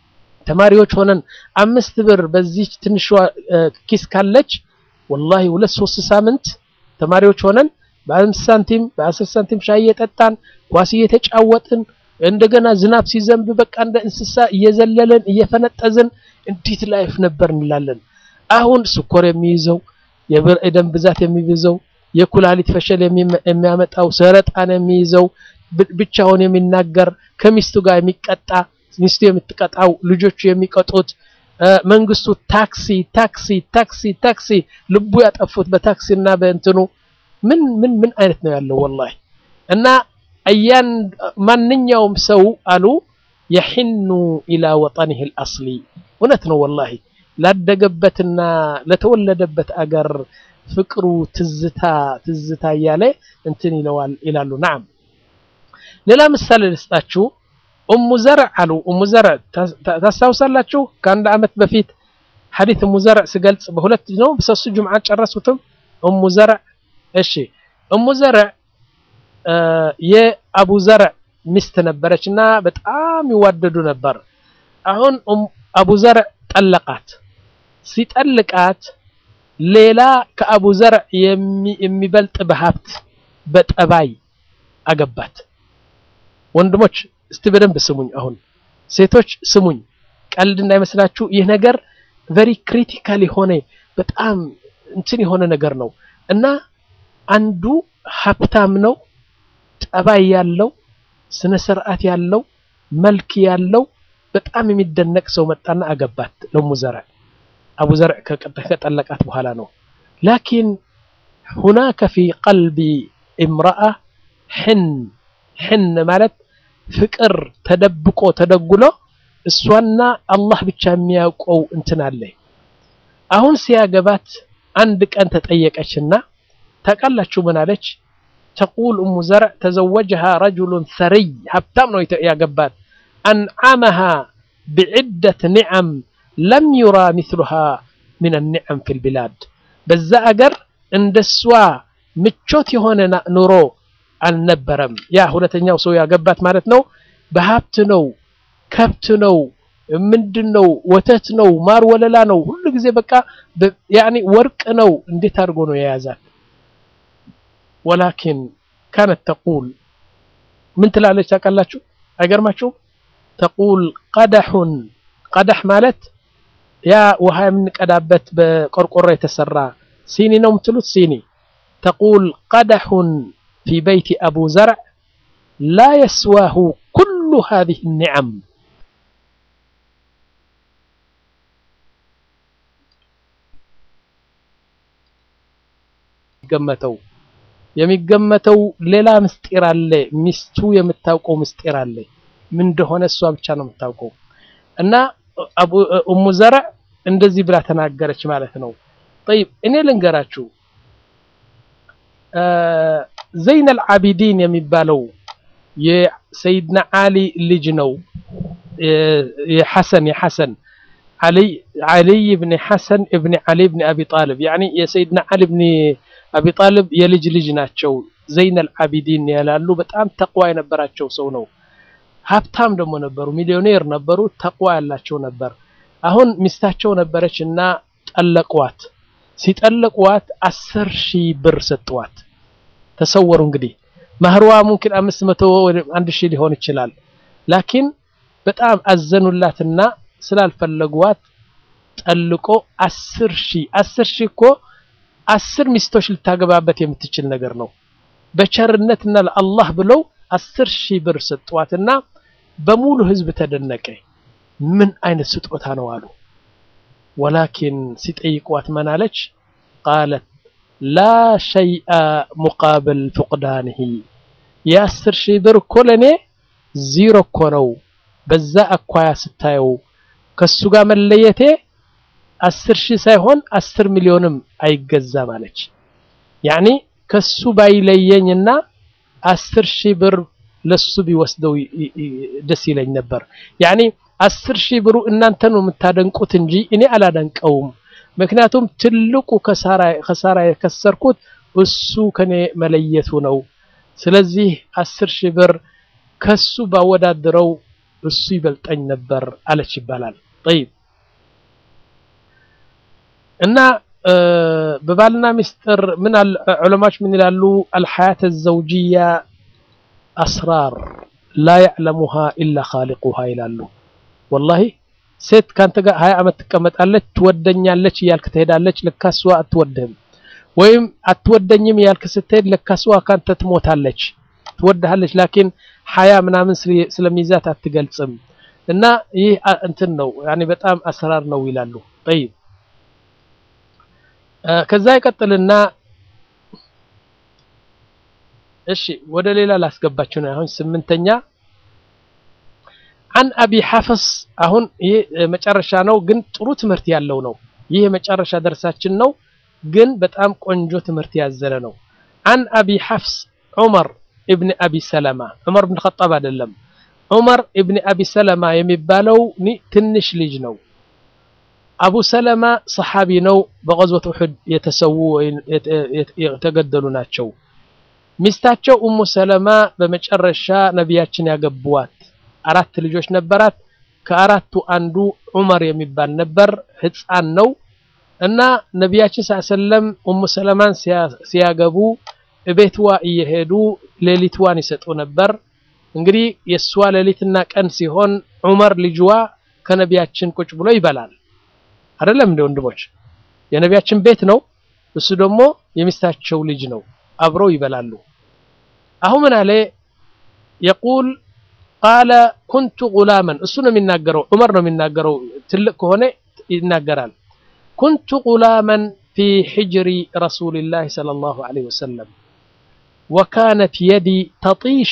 Speaker 1: ተማሪዎች ሆነን አምስት ብር በዚህ ትንሿ ኪስ ካለች ወላሂ ሁለት ሶስት ሳምንት ተማሪዎች ሆነን በአምስት ሳንቲም በአስር ሳንቲም ሻይ እየጠጣን ኳስ እየተጫወጥን እንደገና ዝናብ ሲዘንብ በቃ እንደ እንስሳ እየዘለለን እየፈነጠዝን እንዴት ላይፍ ነበር እንላለን። አሁን ስኮር የሚይዘው የደም ብዛት የሚይዘው የኩላሊት ፈሸል የሚያመጣው ሰረጣን የሚይዘው ብቻውን የሚናገር ከሚስቱ ጋር የሚቀጣ ሚስቱ የምትቀጣው ልጆቹ የሚቀጡት መንግስቱ ታክሲ ታክሲ ታክሲ ታክሲ ልቡ ያጠፉት በታክሲና በእንትኑ ምን ምን ምን አይነት ነው ያለው ወላሂ እና አያን ማንኛውም ሰው አሉ የሒኑ ኢላ ወጠኒህ አልአስሊ እውነት ነው ወላሂ ላደገበትና ለተወለደበት አገር ፍቅሩ ትዝታ ትዝታ እያለ እንትን ይለዋል ይላሉ። ናም ሌላ ምሳሌ ልስጣችሁ። ኡሙ ዘርዕ አሉ። ኡሙ ዘርዕ ታስታውሳላችሁ? ከአንድ ዓመት በፊት ሐዲት ኡሙ ዘርዕ ስገልጽ በሁለት ነው በሶስት ጁምዓ ጨረሱትም። ኡሙ ዘርዕ እሺ፣ ኡሙ ዘርዕ የአቡ ዘርዕ ሚስት ነበረች እና በጣም ይዋደዱ ነበር። አሁን አቡ ዘርዕ ጠለቃት። ሲጠልቃት ሌላ ከአቡ ዘርዕ የሚበልጥ በሀብት በጠባይ አገባት። ወንድሞች እስቲ በደንብ ስሙኝ። አሁን ሴቶች ስሙኝ፣ ቀልድ እንዳይመስላችሁ። ይህ ነገር ቨሪ ክሪቲካል የሆነ በጣም እንትን የሆነ ነገር ነው እና አንዱ ሀብታም ነው፣ ጠባይ ያለው፣ ስነ ስርዓት ያለው፣ መልክ ያለው በጣም የሚደነቅ ሰው መጣና አገባት ለሙ ዘርዕ አቡ ዘርዕ ከጠለቃት በኋላ ነው። ላኪን ሁናከ ፊ ቀልቢ እምረአ ሕን ሕን ማለት ፍቅር ተደብቆ ተደጉሎ እሷና አላህ ብቻ የሚያውቀው እንትን አለ። አሁን ሲያገባት አንድ ቀን ተጠየቀችና ታውቃላችሁ ምን አለች? ተቁል እሙ ዘርዕ ተዘወጀሃ ረጁሉን ሰሪይ ሀብታም ነው ያገባት አንዓመሃ ብዕደት ኒዓም ለም ዩራ ሚስሉሃ ሚን ኒዓም ፊል ቢላድ በዛ አገር እንደሷ ምቾት የሆነ ኑሮ አልነበረም። ያ ሁለተኛው ሰው ያገባት ማለት ነው። በሀብት ነው፣ ከብት ነው፣ ምንድን ነው፣ ወተት ነው፣ ማር ወለላ ነው። ሁሉ ጊዜ በቃ ያኔ ወርቅ ነው። እንዴት አድርጎ ነው የያዛት? ወላኪን ካነት ተቁል ምን ትላለች ታውቃላችሁ? አይገርማችሁም? ተቁል ቀደሑን ቀደሕ ማለት ያ ውሃ የምንቀዳበት በቆርቆሮ የተሰራ ሲኒ ነው የምትሉት ሲኒ። ተቁል ቀደሑን ፊ በይቲ አቡ ዘርዕ ላ የስዋሁ ኩሉ ሃዚህ ኒዓም ገመተው የሚገመተው ሌላ ምስጢር አለ። ሚስቱ የምታውቀው ምስጢር አለ። ምን እንደሆነ እሷ ብቻ ነው የምታውቀው። እና ኡሙ ዘርዕ እንደዚህ ብላ ተናገረች ማለት ነው። ጠይብ እኔ ልንገራችሁ ዘይነል ዓቢዲን የሚባለው የሰይድና ዓሊ ልጅ ነው። የሐሰን የሐሰን ዓሊይ ብን ሐሰን እብን ዓሊ ብን አቢ ጣልብ ያኒ የሰይድና ዓሊ ብን አቢ ጣልብ የልጅ ልጅ ናቸው። ዘይነል ዓቢዲን ያላሉ በጣም ተቅዋ የነበራቸው ሰው ነው። ሀብታም ደግሞ ነበሩ፣ ሚሊዮኔር ነበሩ፣ ተቅዋ ያላቸው ነበር። አሁን ሚስታቸው ነበረች እና ጠለቋት። ሲጠለቋት አስር ሺህ ብር ሰጥዋት። ተሰወሩ እንግዲህ ማህርዋ ሙምኪን አምስት መቶ አንድ ሺህ ሊሆን ይችላል። ላኪን በጣም አዘኑላትና ስላልፈለጓት ጠልቆ አስር ሺህ አስር ሺህ እኮ አስር ሚስቶች ልታገባበት የምትችል ነገር ነው። በቸርነትና ለአላህ ብለው አስር ሺህ ብር ሰጧትና በሙሉ ህዝብ ተደነቀ። ምን አይነት ስጦታ ነው አሉ። ወላኪን ሲጠይቋት መናለች ቃለት ላ ሸይአ ሙቃብል ፉቅዳንሂ የአስር ሺህ ብር እኮ ለእኔ ዚሮ እኮ ነው። በዛ አኳያ ስታየው ከሱ ጋር መለየቴ አስር ሺህ ሳይሆን አስር ሚሊዮንም አይገዛም አለች። ያኒ ከሱ ባይለየኝና አስር ሺህ ብር ለሱ ቢወስደው ደስ ይለኝ ነበር። ያኒ አስር ሺህ ብሩ እናንተ ነው የምታደንቁት እንጂ እኔ አላደንቀውም። ምክንያቱም ትልቁ ከሳራ የከሰርኩት እሱ ከኔ መለየቱ ነው። ስለዚህ አስር ሺህ ብር ከሱ ባወዳድረው እሱ ይበልጠኝ ነበር አለች ይባላል። ጠይብ እና በባልና ሚስጥር ምን ዑለማዎች ምን ይላሉ? አልሐያት ዘውጅያ አስራር ላ ያዕለሙሃ ኢላ ኻሊቁሃ ይላሉ። ወላሂ ሴት ካንተ ጋር ሀያ ዓመት ትቀመጣለች፣ ትወደኛለች እያልክ ትሄዳለች። ለካሷ አትወድህም። ወይም አትወደኝም እያልክ ስትሄድ ለካሷ ካንተ ትሞታለች። ትወድሃለች፣ ላኪን ሀያ ምናምን ስለሚይዛት አትገልጽም። እና ይህ እንትን ነው ያኔ በጣም አሰራር ነው ይላሉ። ጠይብ ከዛ ይቀጥልና እሺ ወደ ሌላ ላስገባችሁ ነው። አሁን ስምንተኛ አን አቢ ሐፍስ አሁን ይህ መጨረሻ ነው፣ ግን ጥሩ ትምህርት ያለው ነው። ይህ የመጨረሻ ደርሳችን ነው። ግን በጣም ቆንጆ ትምህርት ያዘለ ነው። አን አቢ ሐፍስ ዑመር እብን አቢ ሰለማ ዑመር ብን ኸጣብ አይደለም። ዑመር እብን አቢ ሰለማ የሚባለው ትንሽ ልጅ ነው። አቡ ሰለማ ሰሓቢ ነው። በቀዝወት ኡሑድ የተሰዉ የተገደሉ ናቸው። ሚስታቸው ኡሙ ሰለማ በመጨረሻ ነቢያችን ያገቡዋት አራት ልጆች ነበራት። ከአራቱ አንዱ ዑመር የሚባል ነበር። ህፃን ነው እና ነቢያችን ሰለም ኡሙ ሰለማን ሲያገቡ ቤትዋ እየሄዱ ሌሊትዋን ይሰጡ ነበር። እንግዲህ የእሷ ሌሊትና ቀን ሲሆን ዑመር ልጅዋ ከነቢያችን ቁጭ ብሎ ይበላል። አይደለም እንደ ወንድሞች የነቢያችን ቤት ነው፣ እሱ ደግሞ የሚስታቸው ልጅ ነው። አብረው ይበላሉ። አሁን ምን አለ የቁል ቃለ ኩንቱ ጉላመን እሱ ነው የሚናገረው፣ ዑመር ነው የሚናገረው። ትልቅ ከሆነ ይናገራል። ኩንቱ ጉላመን ፊ ሕጅሪ ረሱሊላህ ሰለላሁ ዐለይሂ ወሰለም ወካነት የዲ ተጢሹ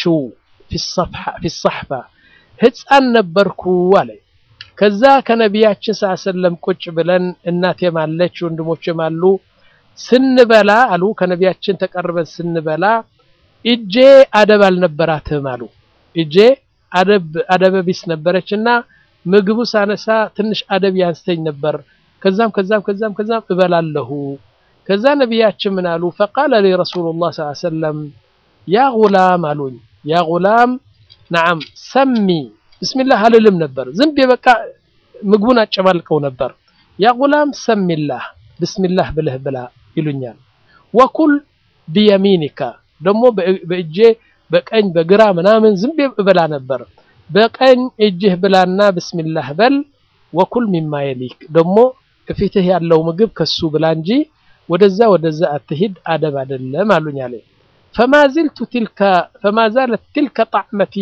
Speaker 1: ፊ ሰሕፋ ህፃን ነበርኩ አለ። ከዛ ከነቢያችን ሰለም ቁጭ ብለን እናቴም አለች ወንድሞችም አሉ ስንበላ አሉ ከነቢያችን ተቀርበን ስንበላ እጄ አደብ አልነበራትም አሉ። እጄ አደበ ቢስ ነበረች እና ምግቡ ሳነሳ ትንሽ አደብ ያንስተኝ ነበር። ከዛም ከዛም ከዛም ከዛም እበላለሁ። ከዛ ነቢያችን ምን አሉ? ፈቃለ ሊ ረሱሉላህ ሰለላሁ ዐለይሂ ወሰለም ያ ጉላም አሉኝ። ያ ጉላም ነዓም ሰሚ ብስሚላህ አልልም ነበር። ዝም ብዬ በቃ ምግቡን አጨማልቀው ነበር። ያ ጉላም ሰሚላህ ብስሚላህ ብለህ ብላ ይሉኛል። ወኩል ቢየሚኒካ ደግሞ በእጄ በቀኝ በግራ ምናምን ዝም ብዬ እበላ ነበር። በቀኝ እጅህ ብላና ብስሚላህ በል። ወኩል ሚማ የሊክ ደግሞ እፊትህ ያለው ምግብ ከሱ ብላ እንጂ ወደዛ ወደዛ አትሂድ፣ አደብ አይደለም አሉኝ አለ። ፈማ ዝልቱ ትልከ ፈማ ዛለት ትልከ ጣዕመቲ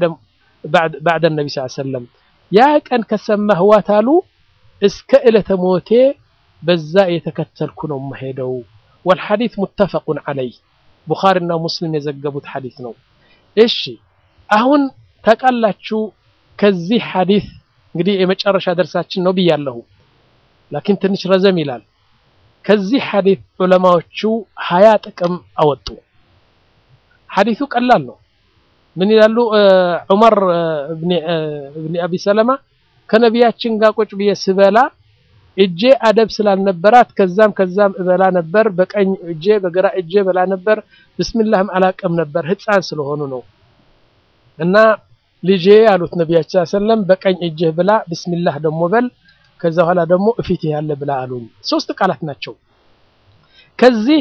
Speaker 1: ባዕደ ነቢ ስ ሰለም ያ ቀን ከሰማህዋት አሉ እስከ ዕለተ ሞቴ በዛ የተከተልኩ ነው መሄደው። ወልሐዲት ሙተፈቁን ዐለይ ቡኻሪና ሙስሊም የዘገቡት ሐዲት ነው። እሺ አሁን ታውቃላችሁ ከዚህ ሐዲት እንግዲህ የመጨረሻ ደርሳችን ነው ብያለሁ፣ ላኪን ትንሽ ረዘም ይላል። ከዚህ ሐዲት ዑለማዎቹ ሀያ ጥቅም አወጡ። ሐዲቱ ቀላል ነው። ምን ይላሉ? ዑመር እብኒ አቢ ሰለማ ከነቢያችን ጋር ቁጭ ብዬ ስበላ እጄ አደብ ስላልነበራት ከዛም ከዛም እበላ ነበር። በቀኝ እጄ በግራ እጄ በላ ነበር። ብስሚላህም አላቀም ነበር ህፃን ስለሆኑ ነው። እና ልጄ አሉት ነቢያችን ሰለም በቀኝ እጅህ ብላ ብስሚላህ ደግሞ በል ከዛ በኋላ ደግሞ እፊትህ ያለ ብላ አሉኝ። ሶስት ቃላት ናቸው። ከዚህ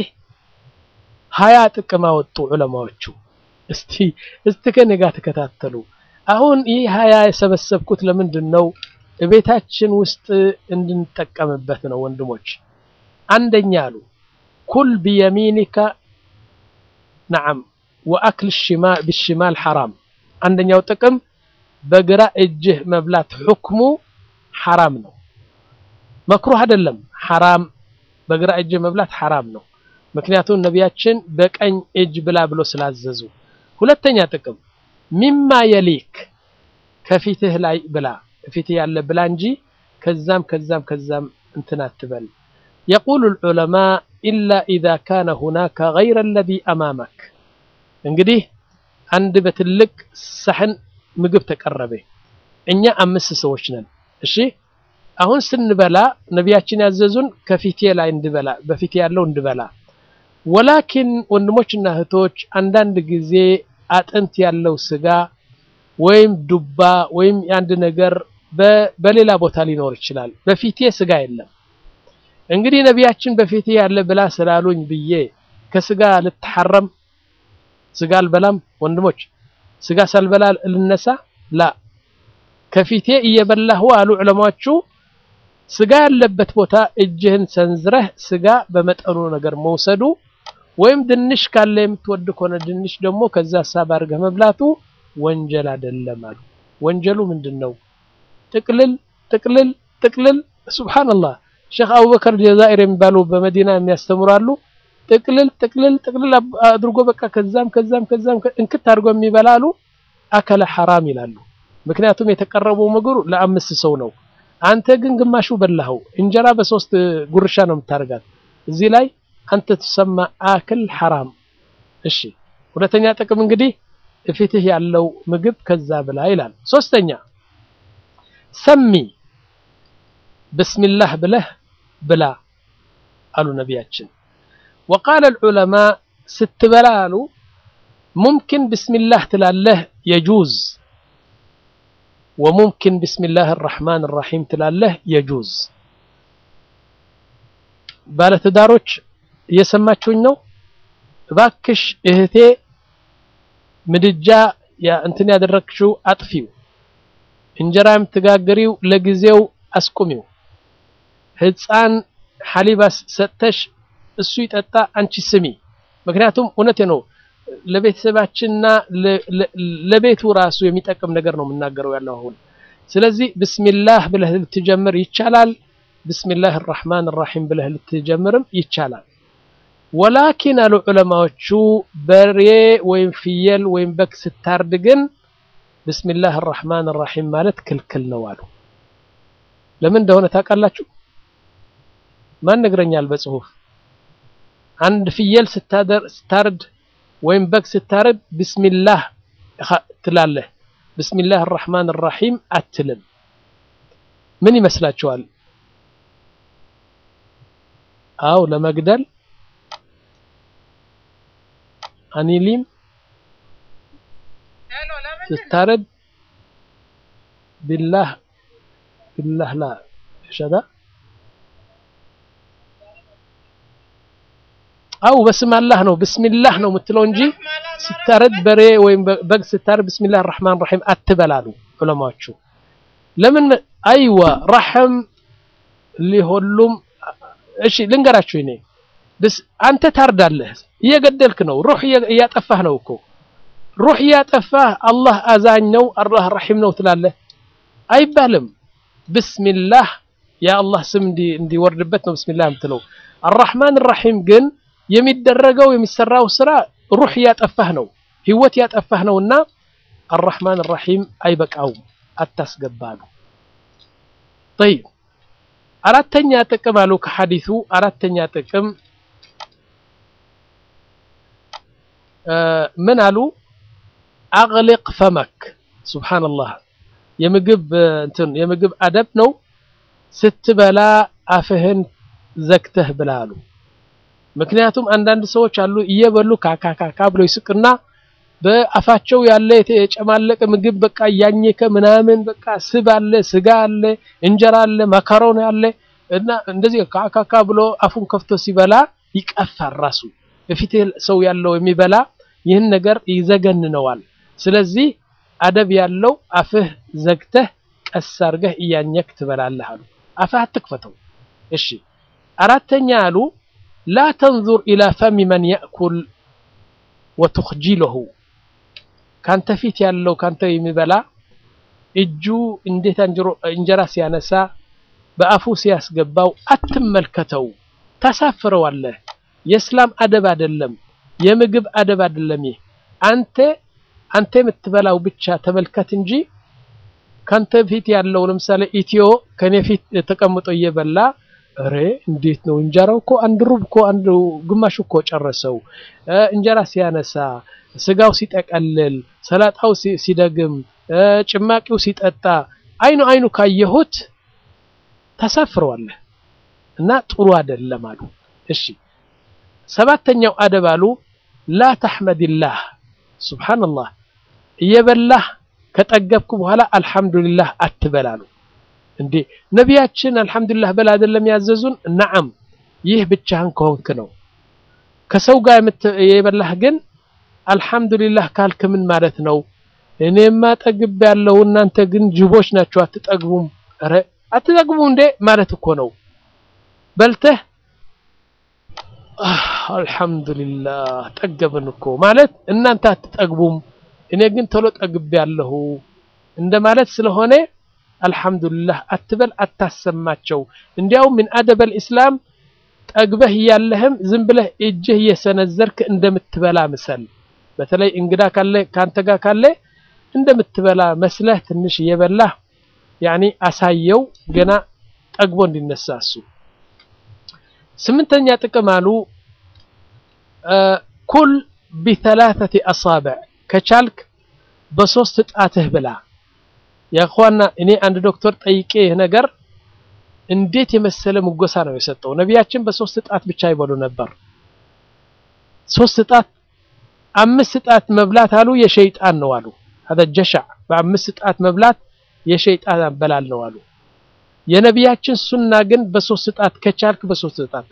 Speaker 1: ሀያ ጥቅም አወጡ ዑለማዎቹ። እስቲ እስቲ ከኔ ጋር ተከታተሉ። አሁን ይህ ሀያ የሰበሰብኩት ለምንድን ነው? ቤታችን ውስጥ እንድንጠቀምበት ነው ወንድሞች። አንደኛ አሉ ኩል ቢየሚኒካ ነዓም ወአክል ብሽማል ሐራም። አንደኛው ጥቅም በግራ እጅህ መብላት ሁክሙ ሐራም ነው፣ መክሩህ አይደለም። ሐራም በግራ እጅህ መብላት ሐራም ነው። ምክንያቱም ነቢያችን በቀኝ እጅ ብላ ብሎ ስላዘዙ። ሁለተኛ ጥቅም ሚማ የሊክ ከፊትህ ላይ ብላ ፊትህ ያለ ብላ እንጂ ከዛም ከዛም ከዛም እንትን አትበል። የቁሉ ልዑለማ ኢላ ኢዛ ካነ ሁናከ ገይረ አለዚ አማመክ። እንግዲህ አንድ በትልቅ ሳህን ምግብ ተቀረበ። እኛ አምስት ሰዎች ነን። እሺ አሁን ስንበላ ነቢያችን ያዘዙን ከፊቴ ላይ እንድበላ በፊቴ ያለው እንድበላ። ወላኪን ወንድሞችና እህቶች አንዳንድ ጊዜ አጥንት ያለው ስጋ ወይም ዱባ ወይም የአንድ ነገር በሌላ ቦታ ሊኖር ይችላል። በፊቴ ስጋ የለም። እንግዲህ ነቢያችን በፊቴ ያለ ብላ ስላሉኝ ብዬ ከስጋ ልትሐረም ስጋ አልበላም። ወንድሞች ስጋ ሳልበላ ልነሳ ላ ከፊቴ እየበላሁ አሉ ዑለማዎቹ። ስጋ ያለበት ቦታ እጅህን ሰንዝረህ ስጋ በመጠኑ ነገር መውሰዱ ወይም ድንሽ ካለ የምትወድ ከሆነ ድንሽ ደግሞ ከዛ ሳብ አድርገህ መብላቱ ወንጀል አይደለም አሉ። ወንጀሉ ምንድን ነው? ጥቅልል ጥቅልል ጥቅልል። ሱብሃንአላህ ሼክ አቡበከር ጀዛኢር የሚባሉ በመዲና የሚያስተምራሉ። ጥቅልል ጥቅልል ጥቅልል አድርጎ በቃ ከዛም ከዛም ከዛም እንክት አድርጎ የሚበላሉ አከለ ሐራም ይላሉ። ምክንያቱም የተቀረበው ምግቡ ለአምስት ሰው ነው። አንተ ግን ግማሹ በላኸው። እንጀራ በሶስት ጉርሻ ነው የምታደርጋት። እዚህ ላይ አንተ ትሰማ አክል ሐራም። እሺ ሁለተኛ ጥቅም እንግዲህ እፊትህ ያለው ምግብ ከዛ ብላ ይላል። ሶስተኛ ሰሚ ብስሚላህ ብለህ ብላ አሉ ነቢያችን። ወቃለ ልዑለማ ስትበላ አሉ ሙምኪን ብስሚላህ ትላለህ የጁዝ ወሙምኪን ብስሚላህ ራሕማን ራሒም ትላለህ የጁዝ። ባለትዳሮች እየሰማችሁኝ ነው? እባክሽ እህቴ ምድጃ እንትን ያደረግሽው አጥፊው፣ እንጀራ የምትጋግሪው ለጊዜው አስቁሚው፣ ህፃን ሐሊባ ሰጥተሽ እሱ ይጠጣ፣ አንቺ ስሚ። ምክንያቱም እውነቴ ነው ለቤተሰባችንና ለቤቱ ራሱ የሚጠቅም ነገር ነው የምናገረው ያለው አሁን። ስለዚህ ብስሚላህ ብለህ ልትጀምር ይቻላል። ብስሚላህ ራሕማን ራሒም ብለህ ልትጀምርም ይቻላል። ወላኪን አሉ ዑለማዎቹ በሬ ወይም ፍየል ወይም በግ ስታርድ ግን ብስሚላህ ራሕማን ራሒም ማለት ክልክል ነው አሉ። ለምን እንደሆነ ታውቃላችሁ? ማን ነግረኛል በጽሁፍ አንድ ፍየል ስታርድ ወይም በግ ስታርድ ብስሚላህ ትላለህ፣ ብስሚላህ ራሕማን ራሒም አትልም። ምን ይመስላችኋል? አው ለመግደል አኒሊም ስታረድ ቢላህ ቢላህ ላ ሸዳ አው በስም አላህ ነው ብስሚላህ ነው የምትለው እንጂ ስታረድ በሬ ወይም በግ ስታረድ ብስሚላህ ራሕማን ራሒም አትበላሉ ዑለማዎቹ። ለምን? አይዋ ረሕም ሊሆሉም እሺ ልንገራችሁ እኔ አንተ ታርዳለህ፣ እየገደልክ ነው፣ ሩህ እያጠፋህ ነው እኮ ሩህ እያጠፋህ አላህ አዛኝ ነው አላህ ረሒም ነው ትላለህ አይባልም። ብስሚላህ የአላህ ስም እንዲወርድበት ነው ብስሚላህ የምትለው። አራሕማን ራሒም ግን የሚደረገው የሚሰራው ስራ ሩህ እያጠፋህ ነው፣ ህይወት እያጠፋህ ነው እና አራሕማን ራሒም አይበቃውም፣ አታስገባሉ። ጠይብ አራተኛ ጥቅም አሉ ከሐዲሱ አራተኛ ጥቅም ምን አሉ? አግሊቅ ፈመክ ሱብሓነላህ የምግብ እንትን የምግብ አደብ ነው። ስትበላ አፍህን ዘግተህ ብላ አሉ። ምክንያቱም አንዳንድ ሰዎች አሉ እየበሉ ካካካካ ብለው ይስቅና በአፋቸው ያለ የተጨማለቀ ምግብ በቃ እያኘከ ምናምን በቃ ስብ አለ፣ ስጋ አለ፣ እንጀራ አለ፣ ማካሮን አለ እና እንደዚህ ካካካ ብሎ አፉን ከፍቶ ሲበላ ይቀፋል። ራሱ በፊት ሰው ያለው የሚበላ ይህን ነገር ይዘገንነዋል። ስለዚህ አደብ ያለው አፍህ ዘግተህ ቀስ አድርገህ እያኘክ ትበላለህ አሉ። አፍህ አትክፈተው። እሺ አራተኛ አሉ ላ ተንዙር ኢላ ፈሚ መን ያእኩል ወቱኽጂለሁ ካንተ ፊት ያለው ካንተ የሚበላ እጁ እንዴት እንጀራ ሲያነሳ በአፉ ሲያስገባው አትመልከተው፣ ታሳፍረዋለህ። የእስላም አደብ አይደለም፣ የምግብ አደብ አይደለም። ይህ አንተ አንተ የምትበላው ብቻ ተመልከት እንጂ ካንተ ፊት ያለው ለምሳሌ ኢትዮ ከኔ ፊት ተቀምጦ እየበላ እሬ እንዴት ነው እንጀራው እኮ አንድ ሩብ እኮ አንድ ግማሽ እኮ ጨረሰው። እንጀራ ሲያነሳ፣ ስጋው ሲጠቀልል፣ ሰላጣው ሲደግም፣ ጭማቂው ሲጠጣ አይኑ አይኑ ካየሁት ታሳፍረዋለህ እና ጥሩ አይደለም አሉ። እሺ ሰባተኛው አደብ አሉ ላ ተሕመድላህ ሱብሓነላህ እየበላህ ከጠገብኩ በኋላ አልሐምዱሊላህ አትበላሉ። እንዴ ነቢያችን አልሐምዱሊላህ በል አይደለም ያዘዙን? ነዓም ይህ ብቻህን ከሆንክ ነው። ከሰው ጋር የበላህ ግን አልሐምዱሊላህ ካልክ ምን ማለት ነው? እኔማ ጠግብ ያለው እናንተ ግን ጅቦች ናቸው አትጠግቡም። ኧረ አትጠግቡም እንዴ ማለት እኮ ነው። በልተህ አልሐምዱሊላህ ጠገብን እኮ ማለት እናንተ አትጠግቡም፣ እኔ ግን ቶሎ ጠግብ ያለሁ እንደማለት ስለሆነ አልሐምዱሊላህ አትበል፣ አታሰማቸው። እንዲያውም ምን አደበል ኢስላም ጠግበህ እያለህም ዝም ብለህ እጅህ እየሰነዘርክ እንደምትበላ ምሰል። በተለይ እንግዳ ካለ ካንተ ጋር ካለ እንደምትበላ መስለህ ትንሽ እየበላህ ያኒ አሳየው ገና ጠግቦ እንዲነሳ እሱ። ስምንተኛ ጥቅም አሉ ኩል ቢተላተቲ አሳብዕ ከቻልክ በሶስት ጣትህ ብላ። ያኳና እኔ አንድ ዶክተር ጠይቄ ይህ ነገር እንዴት የመሰለ ሙጎሳ ነው የሰጠው። ነቢያችን በሶስት ጣት ብቻ ይበሉ ነበር። ሶስት ጣት አምስት ጣት መብላት አሉ የሸይጣን ነው አሉ። هذا ጀሻዕ በአምስት ጣት መብላት የሸይጣን አበላል ነው አሉ። የነቢያችን ሱና ግን በሶስት ጣት ከቻልክ በሶስት ጣት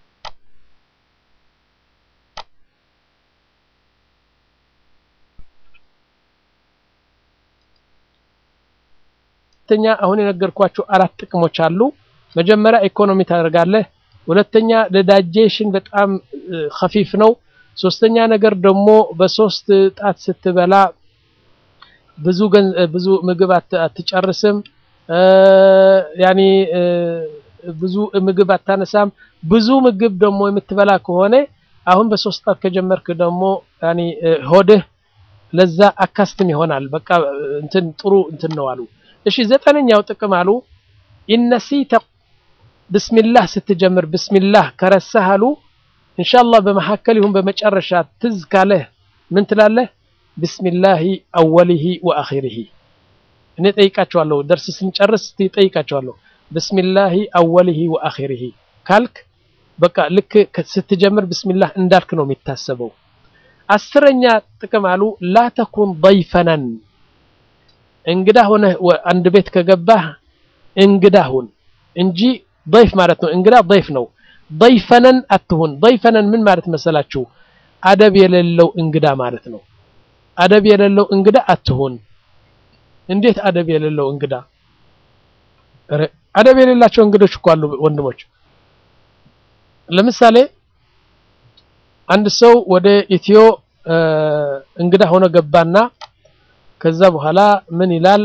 Speaker 1: ሁለተኛ አሁን የነገርኳቸው አራት ጥቅሞች አሉ። መጀመሪያ ኢኮኖሚ ታደርጋለህ። ሁለተኛ ለዳጀሽን በጣም ኸፊፍ ነው። ሶስተኛ ነገር ደግሞ በሶስት ጣት ስትበላ ብዙ ብዙ ምግብ አትጨርስም። ያኒ ብዙ ምግብ አታነሳም። ብዙ ምግብ ደግሞ የምትበላ ከሆነ አሁን በሶስት ጣት ከጀመርክ ደግሞ ያኒ ሆድህ ለዛ አካስትም ይሆናል። በቃ እንትን ጥሩ እንትን ነው አሉ። እሺ ዘጠነኛው ጥቅም አሉ ኢነሲተ ብስሚላህ ስትጀምር ብስሚላህ ከረሳህ አሉ ኢንሻአላህ በመሐከል ይሁን በመጨረሻ ትዝ ካለህ ምን ትላለህ? ብስሚላሂ አወሊሂ ወአኺሪሂ። እኔ ጠይቃቸዋለሁ፣ ደርስ ስንጨርስ ጠይቃቸዋለሁ። ብስሚላሂ አወሊሂ ወአኺሪሂ ካልክ በቃ ልክ ስትጀምር ብስሚላህ እንዳልክ ነው የሚታሰበው። አስረኛ ጥቅም አሉ ላ ተኩን ضይፈነን እንግዳ ሆነህ አንድ ቤት ከገባህ እንግዳ ሁን እንጂ ضይፍ ማለት ነው። እንግዳ ضይፍ ነው። ضይፈነን አትሁን። ضይፈነን ምን ማለት መሰላችሁ? አደብ የሌለው እንግዳ ማለት ነው። አደብ የሌለው እንግዳ አትሁን። እንዴት አደብ የሌለው እንግዳ? አደብ የሌላቸው እንግዶች እኮ አሉ ወንድሞች። ለምሳሌ አንድ ሰው ወደ ኢትዮ እንግዳ ሆኖ ገባና ከዛ በኋላ ምን ይላል?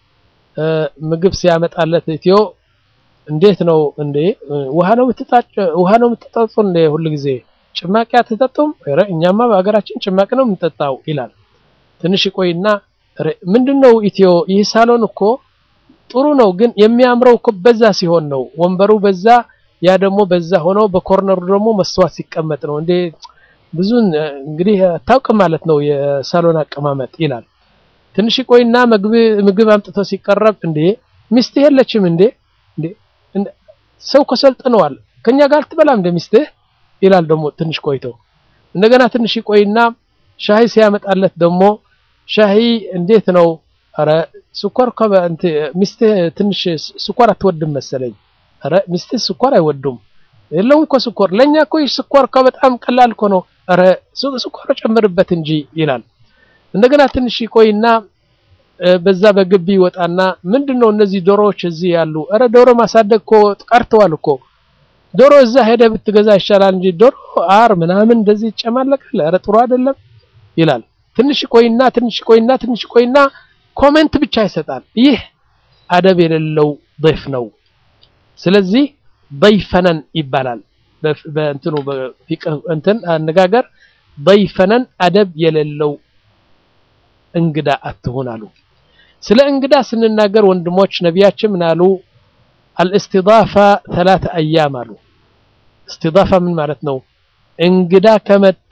Speaker 1: ምግብ ሲያመጣለት ኢትዮ እንዴት ነው እንዴ ውሃ ነው የምትጣጭ ውሃ ነው የምትጠጡ እንዴ ሁሉ ጊዜ ጭማቂ አትጠጡም? ኧረ እኛማ በሀገራችን ጭማቂ ነው የምንጠጣው ይላል። ትንሽ ቆይና ምንድነው ኢትዮ ይህ ሳሎን እኮ ጥሩ ነው፣ ግን የሚያምረው እኮ በዛ ሲሆን ነው። ወንበሩ በዛ ያ ደግሞ በዛ ሆኖ በኮርነሩ ደግሞ መስተዋት ሲቀመጥ ነው እንዴ ብዙን እንግዲህ አታውቅም ማለት ነው የሳሎን አቀማመጥ ይላል። ትንሽ ቆይና ምግብ አምጥቶ ሲቀረብ እንዴ ሚስትህ የለችም እንዴ እንዴ ሰው ከሰልጥነዋል ከኛ ጋር ትበላም እንደ ሚስትህ ይላል። ደግሞ ትንሽ ቆይቶ እንደገና ትንሽ ቆይና ሻሂ ሲያመጣለት ደግሞ ሻሂ እንዴት ነው? አረ ስኳር ሚስትህ ትንሽ ስኳር አትወድም መሰለኝ። አረ ሚስትህ ስኳር አይወዱም። የለውም እኮ ስኳር ለኛ እኮ ስኳር እኮ በጣም ቀላል እኮ ነው። አረ ስኳር ጨምርበት እንጂ ይላል። እንደገና ትንሽ ቆይና በዛ በግቢ ይወጣና ምንድነው እነዚህ ዶሮዎች እዚህ ያሉ? አረ ዶሮ ማሳደግ እኮ ቀርተዋል እኮ ዶሮ እዛ ሄደ ብትገዛ ይሻላል እንጂ ዶሮ አር ምናምን እንደዚህ ይጨማለቃል። አረ ጥሩ አይደለም ይላል። ትንሽ ቆይና ትንሽ ቆይና ትንሽ ቆይና ኮሜንት ብቻ ይሰጣል። ይህ አደብ የሌለው ضيፍ ነው። ስለዚህ ضይፈነን ይባላል በእንትኑ በፊቅህ እንትን አነጋገር ضይፈነን አደብ የሌለው እንግዳ አትሁን አሉ። ስለ እንግዳ ስንናገር ወንድሞች ነቢያችን ምን አሉ? አልእስቲዳፋ ተላተ አያም አሉ። እስቲዳፋ ምን ማለት ነው? እንግዳ ከመጣ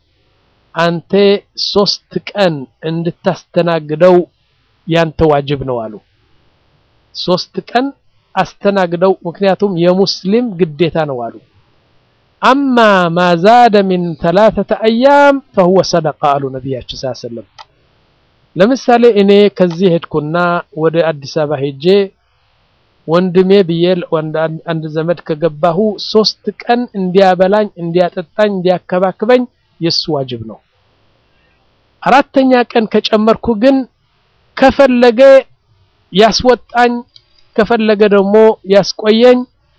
Speaker 1: አንተ ሶስት ቀን እንድታስተናግደው ያንተ ዋጅብ ነው አሉ። ሶስት ቀን አስተናግደው፣ ምክንያቱም የሙስሊም ግዴታ ነው አሉ። አማ ማዛደ ሚን ተላተተ አያም ፈሁወ ሰደቃ አሉ ነቢያችን ሰለላሁ ዐለይሂ ወሰለም። ለምሳሌ እኔ ከዚህ ሄድኩና ወደ አዲስ አበባ ሄጄ ወንድሜ ብዬ አንድ ዘመድ ከገባሁ ሶስት ቀን እንዲያበላኝ፣ እንዲያጠጣኝ፣ እንዲያከባክበኝ የሱ ዋጅብ ነው። አራተኛ ቀን ከጨመርኩ ግን ከፈለገ ያስወጣኝ፣ ከፈለገ ደግሞ ያስቆየኝ።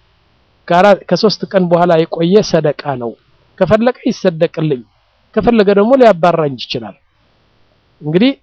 Speaker 1: ከሶስት ቀን በኋላ የቆየ ሰደቃ ነው። ከፈለገ ይሰደቅልኝ፣ ከፈለገ ደግሞ ሊያባራኝ ይችላል። እንግዲህ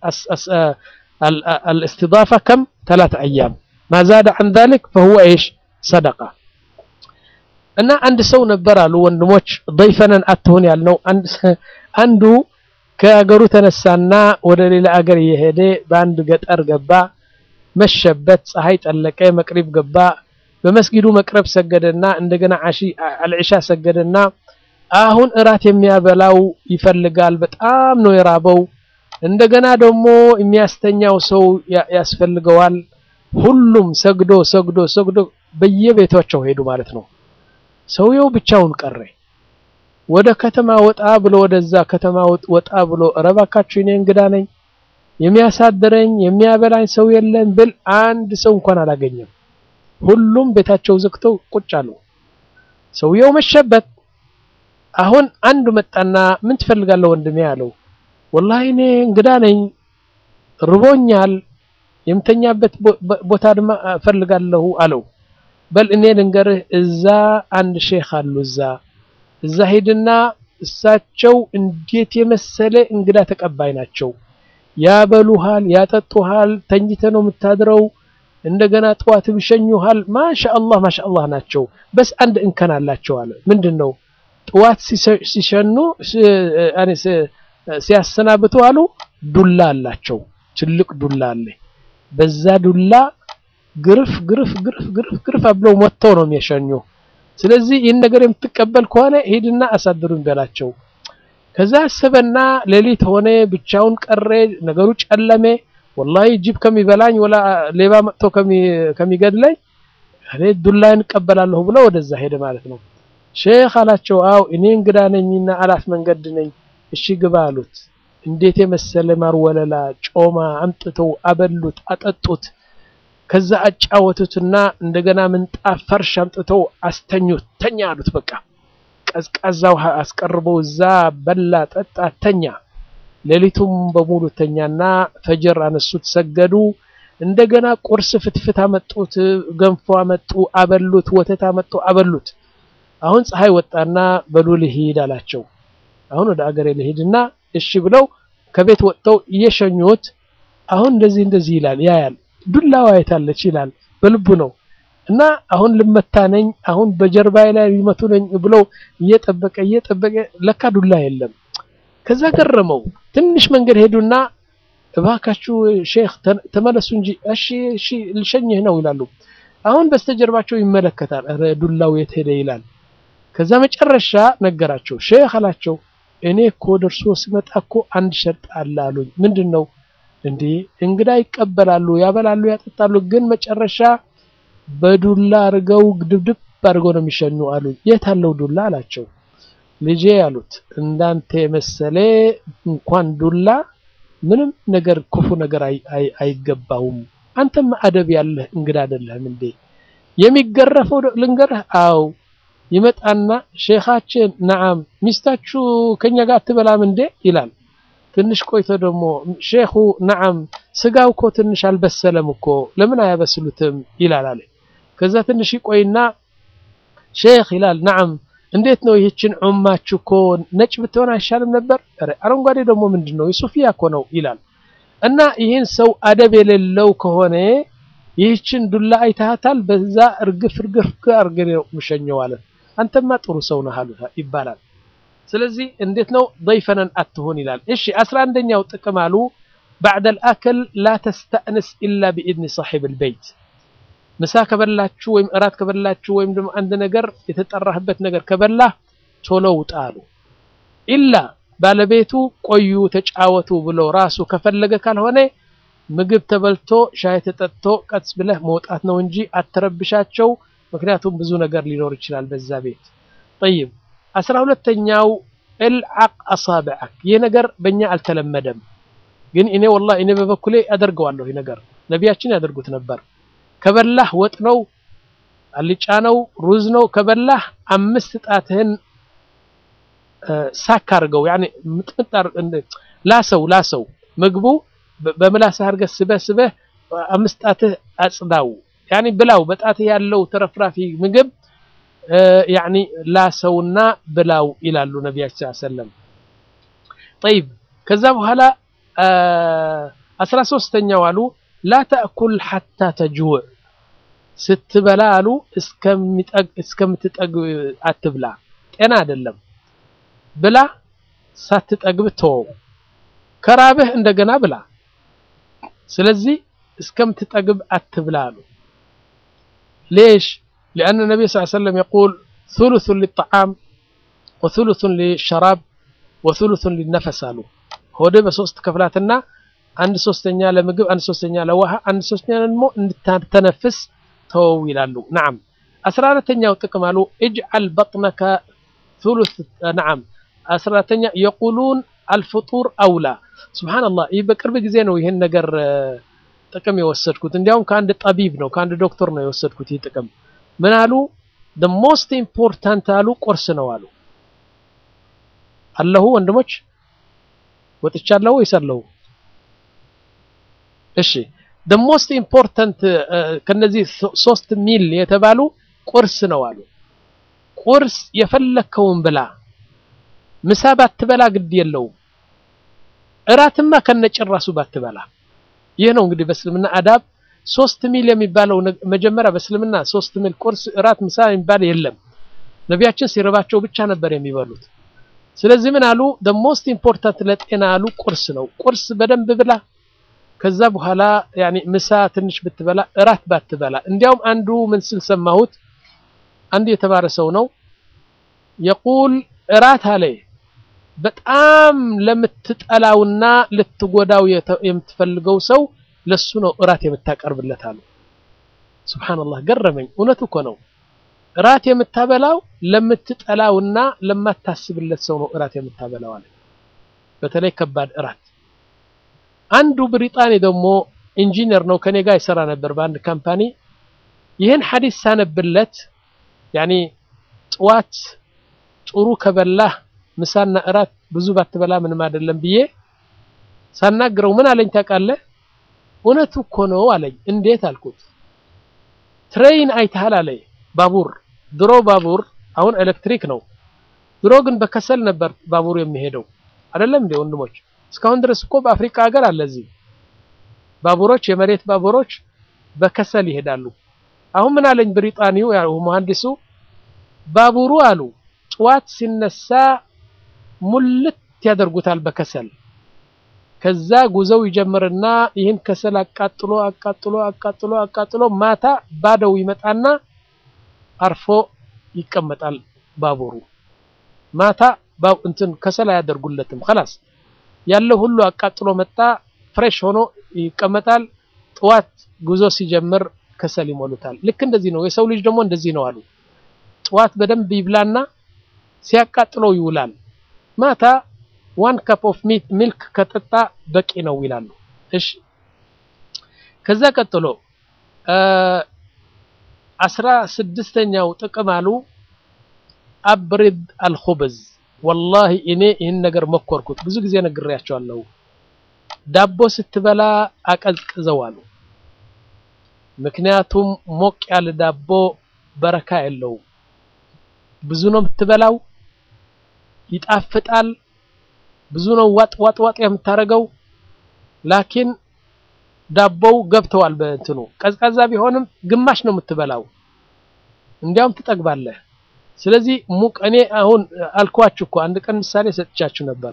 Speaker 1: አልእስቲዳፋ ከም ተላት አያም ማዛደ አን ዛሊክ ፈሁወ ኢሽ ሰደቃ። እና አንድ ሰው ነበር አሉ ወንድሞች ضይፈነን አትሁን ያልነው አንዱ ከአገሩ ተነሳና ወደ ሌላ አገር እየሄደ በአንድ ገጠር ገባ። መሸበት፣ ፀሐይ ጠለቀ፣ መቅሪብ ገባ። በመስጊዱ መቅረብ ሰገደና እንደገና አሺ አልዕሻ ሰገደና አሁን እራት የሚያበላው ይፈልጋል። በጣም ነው የራበው። እንደገና ደግሞ የሚያስተኛው ሰው ያስፈልገዋል። ሁሉም ሰግዶ ሰግዶ ሰግዶ በየቤታቸው ሄዱ ማለት ነው። ሰውየው ብቻውን ቀረ። ወደ ከተማ ወጣ ብሎ ወደዛ ከተማ ወጣ ብሎ እባካችሁ እኔ እንግዳ ነኝ፣ የሚያሳድረኝ የሚያበላኝ ሰው የለም ብል አንድ ሰው እንኳን አላገኘም። ሁሉም ቤታቸው ዘግተው ቁጭ አሉ። ሰውየው መሸበት። አሁን አንዱ መጣና ምን ትፈልጋለህ ወንድሜ አለው። ወላሂ እኔ እንግዳ ነኝ፣ ርቦኛል፣ የምተኛበት ቦታ ድማ እፈልጋለሁ አለው። በል እኔ ልንገርህ፣ እዛ አንድ ሼክ አሉ እዛ እዛ ሄድና እሳቸው እንዴት የመሰለ እንግዳ ተቀባይ ናቸው። ያበሉሃል፣ ያጠጡሃል፣ ተኝተ ነው የምታድረው። እንደገና ጠዋት ይሸኙሃል። ማሻአላህ ማሻአላህ ናቸው። በስ አንድ እንከን አላቸው አለ። ምንድን ነው? ጠዋት ሲሸኑ ሲያሰናብቱ አሉ ዱላ አላቸው። ትልቅ ዱላ አለ። በዛ ዱላ ግርፍ ግርፍ ግርፍ ግርፍ ግርፍ ብለው ሞተው ነው የሚሸኙ። ስለዚህ ይህን ነገር የምትቀበል ከሆነ ሂድና አሳድሩኝ በላቸው። ከዛ አሰበና ሌሊት ሆነ፣ ብቻውን ቀረ፣ ነገሩ ጨለሜ። ወላሂ ጅብ ከሚበላኝ ወላ ሌባ መጥቶ ከሚገድለኝ እኔ ዱላዬን እቀበላለሁ ብሎ ወደዛ ሄደ ማለት ነው። ሼክ አላቸው፣ አው እኔ እንግዳ ነኝና አላፍ መንገድ ነኝ፣ እሺ ግባ አሉት። እንዴት የመሰለ ማር ወለላ ጮማ አምጥተው አበሉት፣ አጠጡት። ከዛ አጫወቱትና እንደገና ምንጣፍ ፈርሽ አምጥተው አስተኙት። ተኛ አሉት። በቃ ቀዝቃዛ ውሃ አስቀርበው እዛ በላ፣ ጠጣ፣ ተኛ። ሌሊቱም በሙሉ ተኛና ፈጅር አነሱት፣ ሰገዱ። እንደገና ቁርስ ፍትፍት አመጡት፣ ገንፎ አመጡ፣ አበሉት፣ ወተት አመጡ፣ አበሉት። አሁን ፀሐይ ወጣና በሉ ልሂድ አላቸው። አሁን ወደ አገሬ ልሂድና እሺ ብለው ከቤት ወጥተው እየሸኙት አሁን እንደዚህ እንደዚህ ይላል ያያል ዱላዋ አይታለች ይላል በልቡ ነው። እና አሁን ልመታ ነኝ አሁን በጀርባዬ ላይ ሊመቱ ነኝ ብለው እየጠበቀ እየጠበቀ ለካ ዱላ የለም። ከዛ ገረመው። ትንሽ መንገድ ሄዱና እባካችሁ ሼክ ተመለሱ እንጂ እሺ እሺ ልሸኝህ ነው ይላሉ። አሁን በስተጀርባቸው ይመለከታል። ኧረ ዱላው የት ሄደ ይላል። ከዛ መጨረሻ ነገራቸው። ሼክ አላቸው እኔ እኮ ደርሶ ስመጣ እኮ አንድ ሸርጥ አለ አሉኝ። ምንድን ነው? እንዴ እንግዳ ይቀበላሉ፣ ያበላሉ፣ ያጠጣሉ። ግን መጨረሻ በዱላ አድርገው ድብድብ አድርገው ነው የሚሸኙ አሉኝ። የት አለው ዱላ አላቸው። ልጄ ያሉት እንዳንተ የመሰለ እንኳን ዱላ ምንም ነገር ክፉ ነገር አይገባውም። አንተም አደብ ያለህ እንግዳ አይደለህም እንዴ? የሚገረፈው ልንገርህ። አው ይመጣና ሼኻችን ነዓም ሚስታችሁ ከኛ ጋር አትበላም እንዴ ይላል። ትንሽ ቆይቶ ደግሞ ሼኹ ነዓም ስጋው እኮ ትንሽ አልበሰለም እኮ ለምን አያበስሉትም ይላል አለ። ከዛ ትንሽ ይቆይና ሼኽ ይላል ነዓም እንዴት ነው ይህችን ዑማችሁ እኮ ነጭ ብትሆን አይሻልም ነበር? ኧረ አረንጓዴ ደግሞ ምንድን ነው የሱፊያ እኮ ነው ይላል። እና ይህን ሰው አደብ የሌለው ከሆነ ይህችን ዱላ አይታታል፣ በዛ እርግፍ እርግፍ አርገ ምሸኘው አለ። አንተማ ጥሩ ሰው ነህ አሉት ይባላል። ስለዚህ እንዴት ነው ضيፈነን አትሆን ይላል። እሺ አስራ አንደኛው ጥቅም አሉ بعد الأكل لا تستأنس إلا بإذن صاحب البيت ምሳ ከበላችሁ ወይም እራት ከበላችሁ ወይም ደግሞ አንድ ነገር የተጠራህበት ነገር ከበላህ ቶሎ ውጣ አሉ። ኢላ ባለቤቱ ቆዩ ተጫወቱ ብሎ ራሱ ከፈለገ ካልሆነ ምግብ ተበልቶ ሻይ ተጠጥቶ ቀስ ብለህ መውጣት ነው እንጂ አትረብሻቸው። ምክንያቱም ብዙ ነገር ሊኖር ይችላል በዛ ቤት። ጠይብ አስራ ሁለተኛው እልዓቅ አሳብዐክ ይህ ነገር በእኛ አልተለመደም፣ ግን እኔ ወላሂ እኔ በበኩሌ አደርገዋለሁ። ይህ ነገር ነቢያችን ያደርጉት ነበር። ከበላህ ወጥ ነው አልጫ ነው ሩዝ ነው ከበላህ አምስት ጣትህን ሳክ አድርገው ያኔ ምጥምጥ ላሰው ላሰው ምግቡ በምላስህ አድርገህ ስበህ ስበህ አምስት ጣትህ አጽዳው ያኔ ብላው በጣትህ ያለው ተረፍራፊ ምግብ ያኒ ላሰውና ብላው ይላሉ ነቢያችን ሰለም ጠይብ ከዛ በኋላ አስራ ሶስተኛው አሉ ላ ተእኩል ሐታ ተጅውዕ ስትበላ አሉ እስከምትጠግብ አትብላ ጤና አይደለም ብላ ሳትጠግብ ተወው ከራብህ እንደገና ብላ ስለዚህ እስከምትጠግብ አትብላ አሉ ሌሽ ሊአነ ነቢይ ስ ሰለም የቁል ثሉثን ሊጣዓም ወثሉثን ሊሸራብ ወثሉثን ሊነፈስ አሉ። ሆድ በሶስት ከፍላትና አንድ ሶስተኛ ለምግብ፣ አንድ ሶስተኛ ለውሃ፣ አንድ ሶስተኛ ደግሞ እንድታተነፍስ ተወው ይላሉ። ነዓም አስራ አራተኛው ጥቅም አሉ እጅዓል በጥነከ ثሉث ነዓም አስራ አራተኛ የቁሉን አልፍጡር አውላ ሱብሓነላህ። ይህ በቅርብ ጊዜ ነው ይህን ነገር ጥቅም የወሰድኩት። እንዲያውም ከአንድ ጠቢብ ነው ከአንድ ዶክተር ነው የወሰድኩት። ይህ ጥቅም ምን አሉ? the most important አሉ ቁርስ ነው አሉ። አለሁ ወንድሞች ወጥቻለሁ ወይስ አለሁ? እሺ the most important ከነዚህ ሶስት ሚል የተባሉ ቁርስ ነው አሉ። ቁርስ የፈለከውን ብላ፣ ምሳ ባትበላ ግድ የለውም። እራትማ ከነጭራሱ ባትበላ። ይህ ነው እንግዲህ በእስልምና አዳብ ሶስት ሚል የሚባለው መጀመሪያ በእስልምና ሶስት ሚል ቁርስ፣ እራት፣ ምሳ የሚባል የለም። ነቢያችን ሲርባቸው ብቻ ነበር የሚበሉት። ስለዚህ ምን አሉ? the most important ለጤና አሉ ቁርስ ነው። ቁርስ በደንብ ብላ። ከዛ በኋላ ያኒ ምሳ ትንሽ ብትበላ፣ እራት ባትበላ። እንዲያውም አንዱ ምን ስል ሰማሁት፣ አንዱ የተማረ ሰው ነው የቁል እራት አለ በጣም ለምትጠላውና ልትጎዳው የምትፈልገው ሰው ለሱ ነው እራት የምታቀርብለት አሉ። ሱብሃንአላህ ገረመኝ። እውነቱ እኮ ነው። እራት የምታበላው ለምትጠላውና ለማታስብለት ሰው ነው እራት የምታበላው አለ። በተለይ ከባድ እራት። አንዱ ብሪጣኒ ደግሞ ኢንጂነር ነው፣ ከኔ ጋር ይሰራ ነበር በአንድ ካምፓኒ። ይህን ሐዲስ ሳነብለት ያኒ ጥዋት ጥሩ ከበላህ ምሳና እራት ብዙ ባትበላ ምንም አይደለም ብዬ ሳናግረው ምን አለኝ ታውቃለህ? እውነቱ እኮ ነው አለኝ። እንዴት አልኩት። ትሬይን አይተሃል አለኝ። ባቡር ድሮ ባቡር አሁን ኤሌክትሪክ ነው። ድሮ ግን በከሰል ነበር ባቡር የሚሄደው አይደለም እንዴ ወንድሞች? እስካሁን ድረስ እኮ በአፍሪካ ሀገር አለ እዚህ ባቡሮች፣ የመሬት ባቡሮች በከሰል ይሄዳሉ። አሁን ምን አለኝ ብሪጣኒው ያው መሐንዲሱ ባቡሩ አሉ ጠዋት ሲነሳ ሙልት ያደርጉታል በከሰል ከዛ ጉዞው ይጀምርና ይህን ከሰል አቃጥሎ አቃጥሎ አቃጥሎ አቃጥሎ ማታ ባዶው ይመጣና አርፎ ይቀመጣል ባቡሩ። ማታ እንትን ከሰል አያደርጉለትም። خلاص ያለው ሁሉ አቃጥሎ መጣ ፍሬሽ ሆኖ ይቀመጣል። ጠዋት ጉዞ ሲጀምር ከሰል ይሞሉታል። ልክ እንደዚህ ነው የሰው ልጅ ደግሞ እንደዚህ ነው አሉ። ጠዋት በደንብ ይብላና ሲያቃጥለው ይውላል። ማታ ዋን ካፕ ኦፍ ሚልክ ከጠጣ በቂ ነው ይላሉ። እሺ ከዛ ቀጥሎ አስራ ስድስተኛው ጥቅም አሉ አብሪድ አልኹብዝ። ወላሂ እኔ ይህን ነገር መኮርኩት፣ ብዙ ጊዜ ነግሬያቸዋለሁ። ዳቦ ስትበላ አቀዝቅዘው አሉ። ምክንያቱም ሞቅ ያለ ዳቦ በረካ የለውም። ብዙ ነው የምትበላው፣ ይጣፍጣል። ብዙ ነው ዋጥ ዋጥ ዋጥ የምታረገው። ላኪን ዳቦው ገብተዋል በእንትኑ ቀዝቃዛ ቢሆንም ግማሽ ነው የምትበላው፣ እንዲያውም ትጠግባለህ። ስለዚህ ሙቅ እኔ አሁን አልኳችሁ እኮ አንድ ቀን ምሳሌ ሰጥቻችሁ ነበር።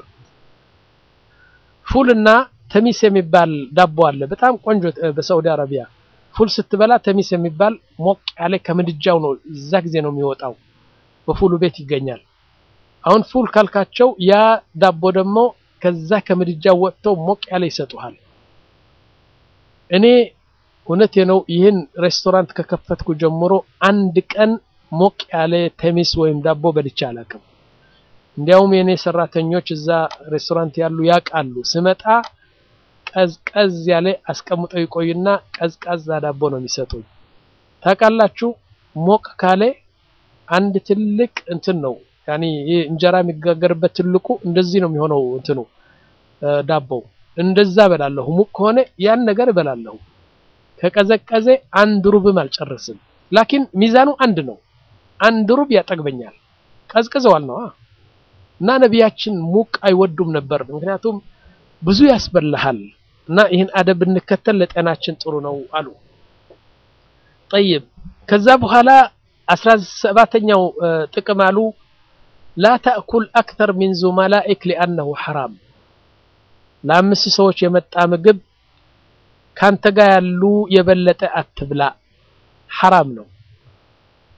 Speaker 1: ፉልና ተሚስ የሚባል ዳቦ አለ፣ በጣም ቆንጆ በሳዑዲ አረቢያ። ፉል ስትበላ ተሚስ የሚባል ሞቅ ያለ ከምድጃው ነው እዛ ጊዜ ነው የሚወጣው፣ በፉሉ ቤት ይገኛል። አሁን ፉል ካልካቸው ያ ዳቦ ደግሞ ከዛ ከምድጃው ወጥተው ሞቅ ያለ ይሰጡሃል። እኔ እውነቴ ነው ይህን ሬስቶራንት ከከፈትኩ ጀምሮ አንድ ቀን ሞቅ ያለ ተሚስ ወይም ዳቦ በልቼ አላውቅም። እንዲያውም የኔ ሰራተኞች እዛ ሬስቶራንት ያሉ ያውቃሉ። ስመጣ ቀዝቀዝ ያለ አስቀምጠው ይቆይና ቀዝቃዛ ዳቦ ነው የሚሰጡኝ። ታውቃላችሁ ሞቅ ካለ አንድ ትልቅ እንትን ነው ያኒ ይህ እንጀራ የሚጋገርበት ትልቁ እንደዚህ ነው የሚሆነው እንትኑ ዳቦው እንደዛ እበላለሁ። ሙቅ ከሆነ ያን ነገር እበላለሁ። ከቀዘቀዘ አንድ ሩብም አልጨርስም። ላኪን ሚዛኑ አንድ ነው። አንድ ሩብ ያጠግበኛል። ቀዝቅዘዋል ነው እና ነቢያችን ሙቅ አይወዱም ነበር። ምክንያቱም ብዙ ያስበላሃል እና ይህን አደብ ብንከተል ለጤናችን ጥሩ ነው አሉ። ጠይብ ከዛ በኋላ አስራ ሰባተኛው ጥቅም አሉ ላ ተእኩል አክተር ሚን ዙመላኢክ ሊአነሁ ሐራም። ለአምስት ሰዎች የመጣ ምግብ ካንተ ጋር ያሉ የበለጠ አትብላ፣ ሐራም ነው።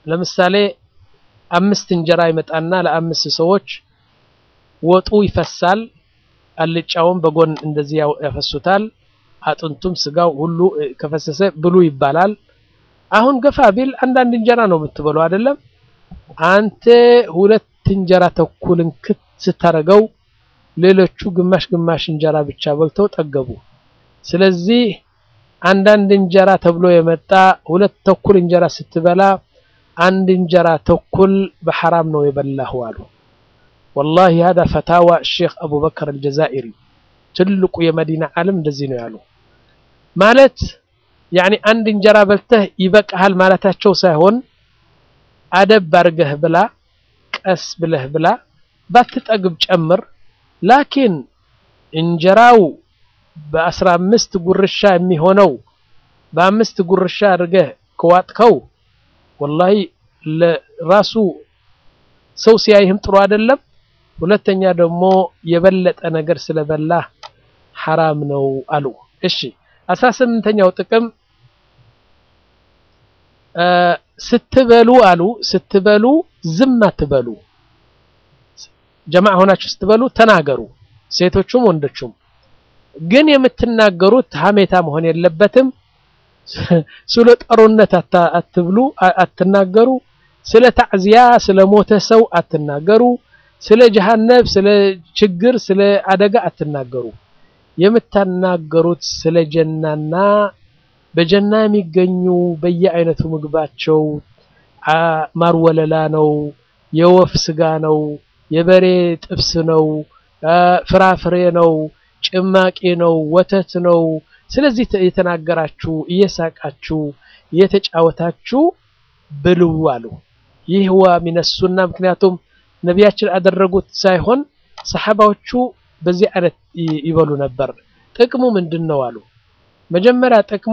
Speaker 1: ለምሳሌ አምስት እንጀራ ይመጣና ለአምስት ሰዎች ወጡ ይፈሳል። አልጫውን በጎን እንደዚህ ያፈሱታል። አጥንቱም ስጋው ሁሉ ከፈሰሰ ብሉ ይባላል። አሁን ገፋ ቢል አንዳንድ እንጀራ ነው የምትበለው አይደለም። አንተ ሁለት እንጀራ ተኩልን ክት ስታረገው ሌሎቹ ግማሽ ግማሽ እንጀራ ብቻ በልተው ጠገቡ። ስለዚህ አንዳንድ እንጀራ ተብሎ የመጣ ሁለት ተኩል እንጀራ ስትበላ አንድ እንጀራ ተኩል በሐራም ነው የበላሁ አሉ። ወላሂ هذا ፈታዋ ሼክ አቡበከር አልጀዛኢሪ ትልቁ የመዲና ዓለም እንደዚህ ነው ያሉ። ማለት ያኒ አንድ እንጀራ በልተህ ይበቃሃል ማለታቸው ሳይሆን አደብ አድርገህ ብላ፣ ቀስ ብለህ ብላ፣ ባትጠግብ ጨምር። ላኪን እንጀራው በአስራ አምስት ጉርሻ የሚሆነው በአምስት ጉርሻ አድርገህ ከዋጥከው ወላሂ ለራሱ ሰው ሲያይህም ጥሩ አይደለም። ሁለተኛ ደግሞ የበለጠ ነገር ስለበላህ ሐራም ነው አሉ። እሺ አስራ ስምንተኛው ጥቅም ስትበሉ አሉ ስትበሉ ዝም አትበሉ። ጀማዕ ሆናችሁ ስትበሉ ተናገሩ፣ ሴቶቹም ወንዶቹም። ግን የምትናገሩት ሀሜታ መሆን የለበትም። ስለ ጦርነት አትብሉ፣ አትናገሩ። ስለ ታዕዚያ ስለ ሞተ ሰው አትናገሩ። ስለ ጀሃነብ፣ ስለ ችግር፣ ስለ አደጋ አትናገሩ። የምታናገሩት ስለ ጀናና በጀና የሚገኙ በየአይነቱ ምግባቸው ማር ወለላ ነው፣ የወፍ ስጋ ነው፣ የበሬ ጥብስ ነው፣ ፍራፍሬ ነው፣ ጭማቂ ነው፣ ወተት ነው። ስለዚህ የተናገራችሁ እየሳቃችሁ እየተጫወታችሁ ብሉ አሉ። ይህ ዋ ሚነ ሱና ምክንያቱም ነቢያችን አደረጉት ሳይሆን ሰሓባዎቹ በዚህ አይነት ይበሉ ነበር። ጥቅሙ ምንድን ነው አሉ። መጀመሪያ ጥቅሙ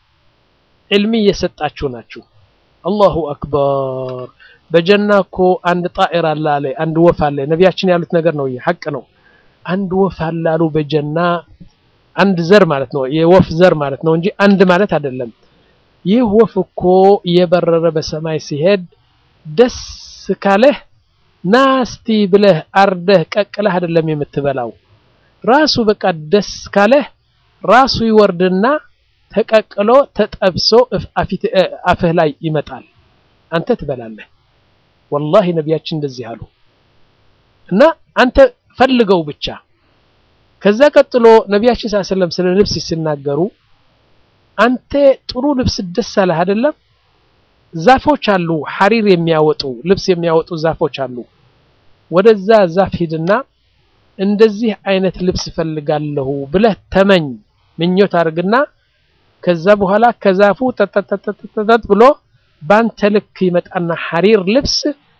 Speaker 1: ዕልሚ እየሰጣችሁ ናችሁ። አላሁ አክበር። በጀና እኮ አንድ ጣኢር አለ አለ አንድ ወፍ አለ። ነቢያችን ያሉት ነገር ነው፣ ሐቅ ነው። አንድ ወፍ አለ አሉ በጀና አንድ ዘር ማለት ነው፣ የወፍ ዘር ማለት ነው እንጂ አንድ ማለት አይደለም። ይህ ወፍ እኮ እየበረረ በሰማይ ሲሄድ ደስ ካለህ ናስቲ ብለህ አርደህ ቀቅለህ አይደለም የምትበላው። ራሱ በቃ ደስ ካለህ ራሱ ይወርድና ተቀቅሎ ተጠብሶ አፍህ ላይ ይመጣል፣ አንተ ትበላለህ። ወላሂ ነቢያችን እንደዚህ አሉ እና አንተ ፈልገው ብቻ። ከዛ ቀጥሎ ነቢያችን ሰለላሁ ዐለይሂ ወሰለም ስለ ልብስ ሲናገሩ አንተ ጥሩ ልብስ ደስ አለህ አይደለም? ዛፎች አሉ ሐሪር የሚያወጡ ልብስ የሚያወጡ ዛፎች አሉ። ወደዛ ዛፍ ሂድና እንደዚህ አይነት ልብስ እፈልጋለሁ ብለህ ተመኝ፣ ምኞት አድርግና ከዛ በኋላ ከዛፉ ጠጠጠጠጠጥ ብሎ ባንተ ልክ ይመጣና ሐሪር ልብስ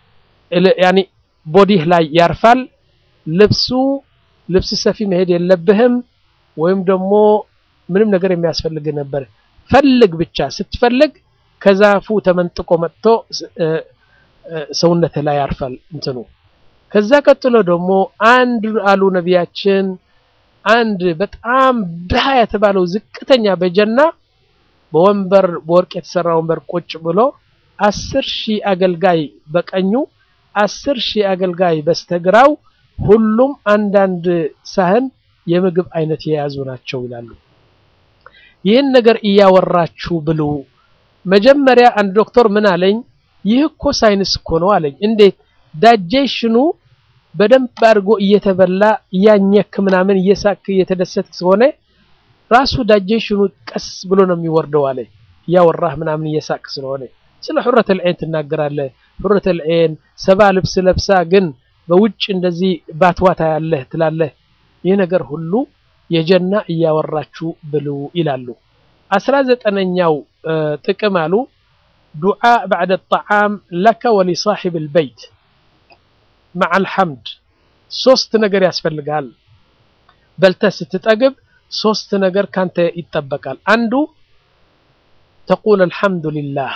Speaker 1: ያኒ ቦዲህ ላይ ያርፋል። ልብሱ ልብስ ሰፊ መሄድ የለብህም ወይም ደግሞ ምንም ነገር የሚያስፈልግ ነበር። ፈልግ ብቻ ስትፈልግ ከዛፉ ተመንጥቆ መጥቶ ሰውነት ላይ ያርፋል እንትኑ። ከዛ ቀጥሎ ደግሞ አንድ አሉ ነቢያችን አንድ በጣም ድሃ የተባለው ዝቅተኛ በጀና በወንበር በወርቅ የተሰራ ወንበር ቁጭ ብሎ አስር ሺህ አገልጋይ በቀኙ አስር ሺህ አገልጋይ በስተግራው ሁሉም አንዳንድ ሳህን የምግብ አይነት የያዙ ናቸው ይላሉ። ይህን ነገር እያወራችሁ ብሉ። መጀመሪያ አንድ ዶክተር ምን አለኝ፣ ይህ እኮ ሳይንስ እኮ ነው አለኝ። እንዴት ዳጀሽኑ በደንብ አድርጎ እየተበላ እያኘክ ምናምን እየሳክ እየተደሰትክ ስለሆነ ራሱ ዳጀሽኑ ቀስ ብሎ ነው የሚወርደው አለ። እያወራህ ምናምን እየሳክ ስለሆነ ስለ ሑረተል ዐይን ትናገራለህ። ሑረተል ዐይን ሰባ ልብስ ለብሳ ግን በውጭ እንደዚህ ባትዋታ ያለህ ትላለህ። ይህ ነገር ሁሉ የጀና እያወራችሁ ብሉ ይላሉ። አስራ ዘጠነኛው ጥቅም አሉ ዱዓ ባዕደ ጣዓም ለከ ወሊሳሒብ ልበይት መዓል ሐምድ ሶስት ነገር ያስፈልጋል። በልተህ ስትጠግብ ሶስት ነገር ካንተ ይጠበቃል። አንዱ ተቁል አልሐምዱሊላህ።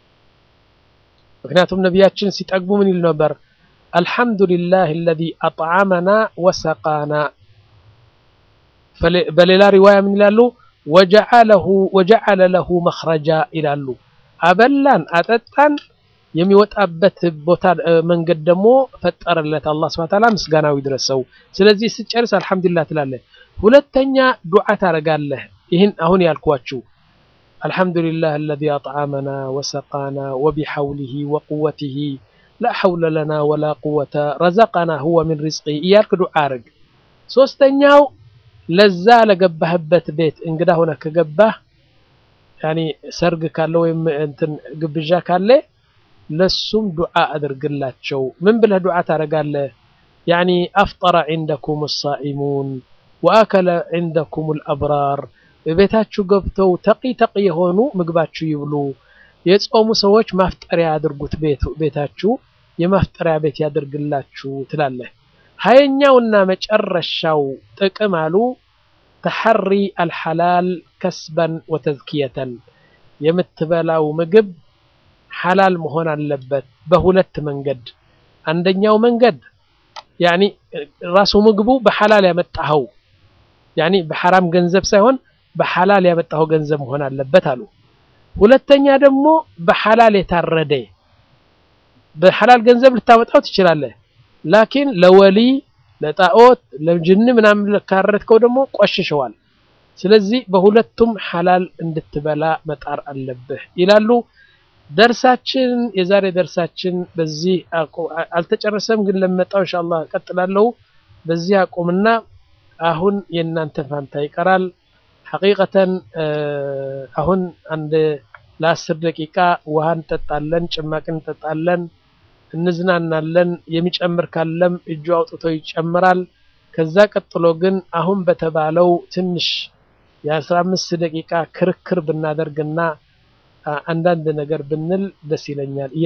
Speaker 1: ምክንያቱም ነቢያችን ሲጠግቡ ምን ይል ነበር? አልሐምዱሊላህ አለዚ አጥዓመና ወሰቃና። በሌላ ሪዋያ ምን ይላሉ? ወጀዓለ ለሁ መኽረጃ ይላሉ። አበላን አጠጣን፣ የሚወጣበት ቦታ መንገድ ደግሞ ፈጠረለት አላህ ሱብሓነሁ ወተዓላ ምስጋናው ይድረሰው። ስለዚህ ስጨርስ አልሐምዱሊላህ ትላለህ። ሁለተኛ ዱዓ ታደርጋለህ። ይህን አሁን ያልኳችሁ አልሐምዱሊላህ አለዚ አጥዓመና ወሰቃና ወቢሐውሊሂ ወቁወቲሂ ላ ሐውለ ለና ወላ ቁወተ ረዘቀና ሁወ ሚን ሪዝቂሂ እያልክ ዱዓ አድርግ። ሶስተኛው ለዛ ለገባህበት ቤት እንግዳ ሆነ ከገባህ ያኒ ሰርግ ካለ ወይም እንትን ግብዣ ካለ ለሱም ዱዓ አድርግላቸው። ምን ብለህ ዱዓ ታደርጋለህ? ያኒ አፍጠረ ዒንደኩም ሳኢሙን ወአከለ ዒንደኩም አልአብራር ቤታችሁ ገብተው ተቂ ተቂ የሆኑ ምግባችሁ ይብሉ። የጾሙ ሰዎች ማፍጠሪያ ያድርጉት ቤታችሁ የማፍጠሪያ ቤት ያድርግላችሁ ትላለህ። ሀያኛውና መጨረሻው ጥቅም አሉ ተሐሪ አልሐላል ከስበን ወተዝኪየተን የምትበላው ምግብ ሐላል መሆን አለበት በሁለት መንገድ። አንደኛው መንገድ ያኒ ራሱ ምግቡ በሐላል ያመጣኸው ያኒ በሐራም ገንዘብ ሳይሆን በሐላል ያመጣኸው ገንዘብ መሆን አለበት አሉ። ሁለተኛ ደግሞ በሐላል የታረደ በሐላል ገንዘብ ልታመጣው ትችላለህ። ላኪን ለወሊ ለጣዖት ለጅን ምናምን ካረድከው ደግሞ ቆሽሸዋል። ስለዚህ በሁለቱም ሐላል እንድትበላ መጣር አለብህ ይላሉ። ደርሳችን የዛሬ ደርሳችን በዚህ አልተጨረሰም፣ ግን ለመጣው ኢንሻአላህ እቀጥላለሁ። በዚህ አቁምና አሁን የእናንተ ፋንታ ይቀራል። ሐቂቀተን አሁን አንድ ለአስር ደቂቃ ውሃ እንጠጣለን፣ ጭማቂ እንጠጣለን፣ እንዝናናለን። የሚጨምር ካለም እጁ አውጥቶ ይጨምራል። ከዛ ቀጥሎ ግን አሁን በተባለው ትንሽ የአስራ አምስት ደቂቃ ክርክር ብናደርግና አንዳንድ ነገር ብንል ደስ ይለኛል።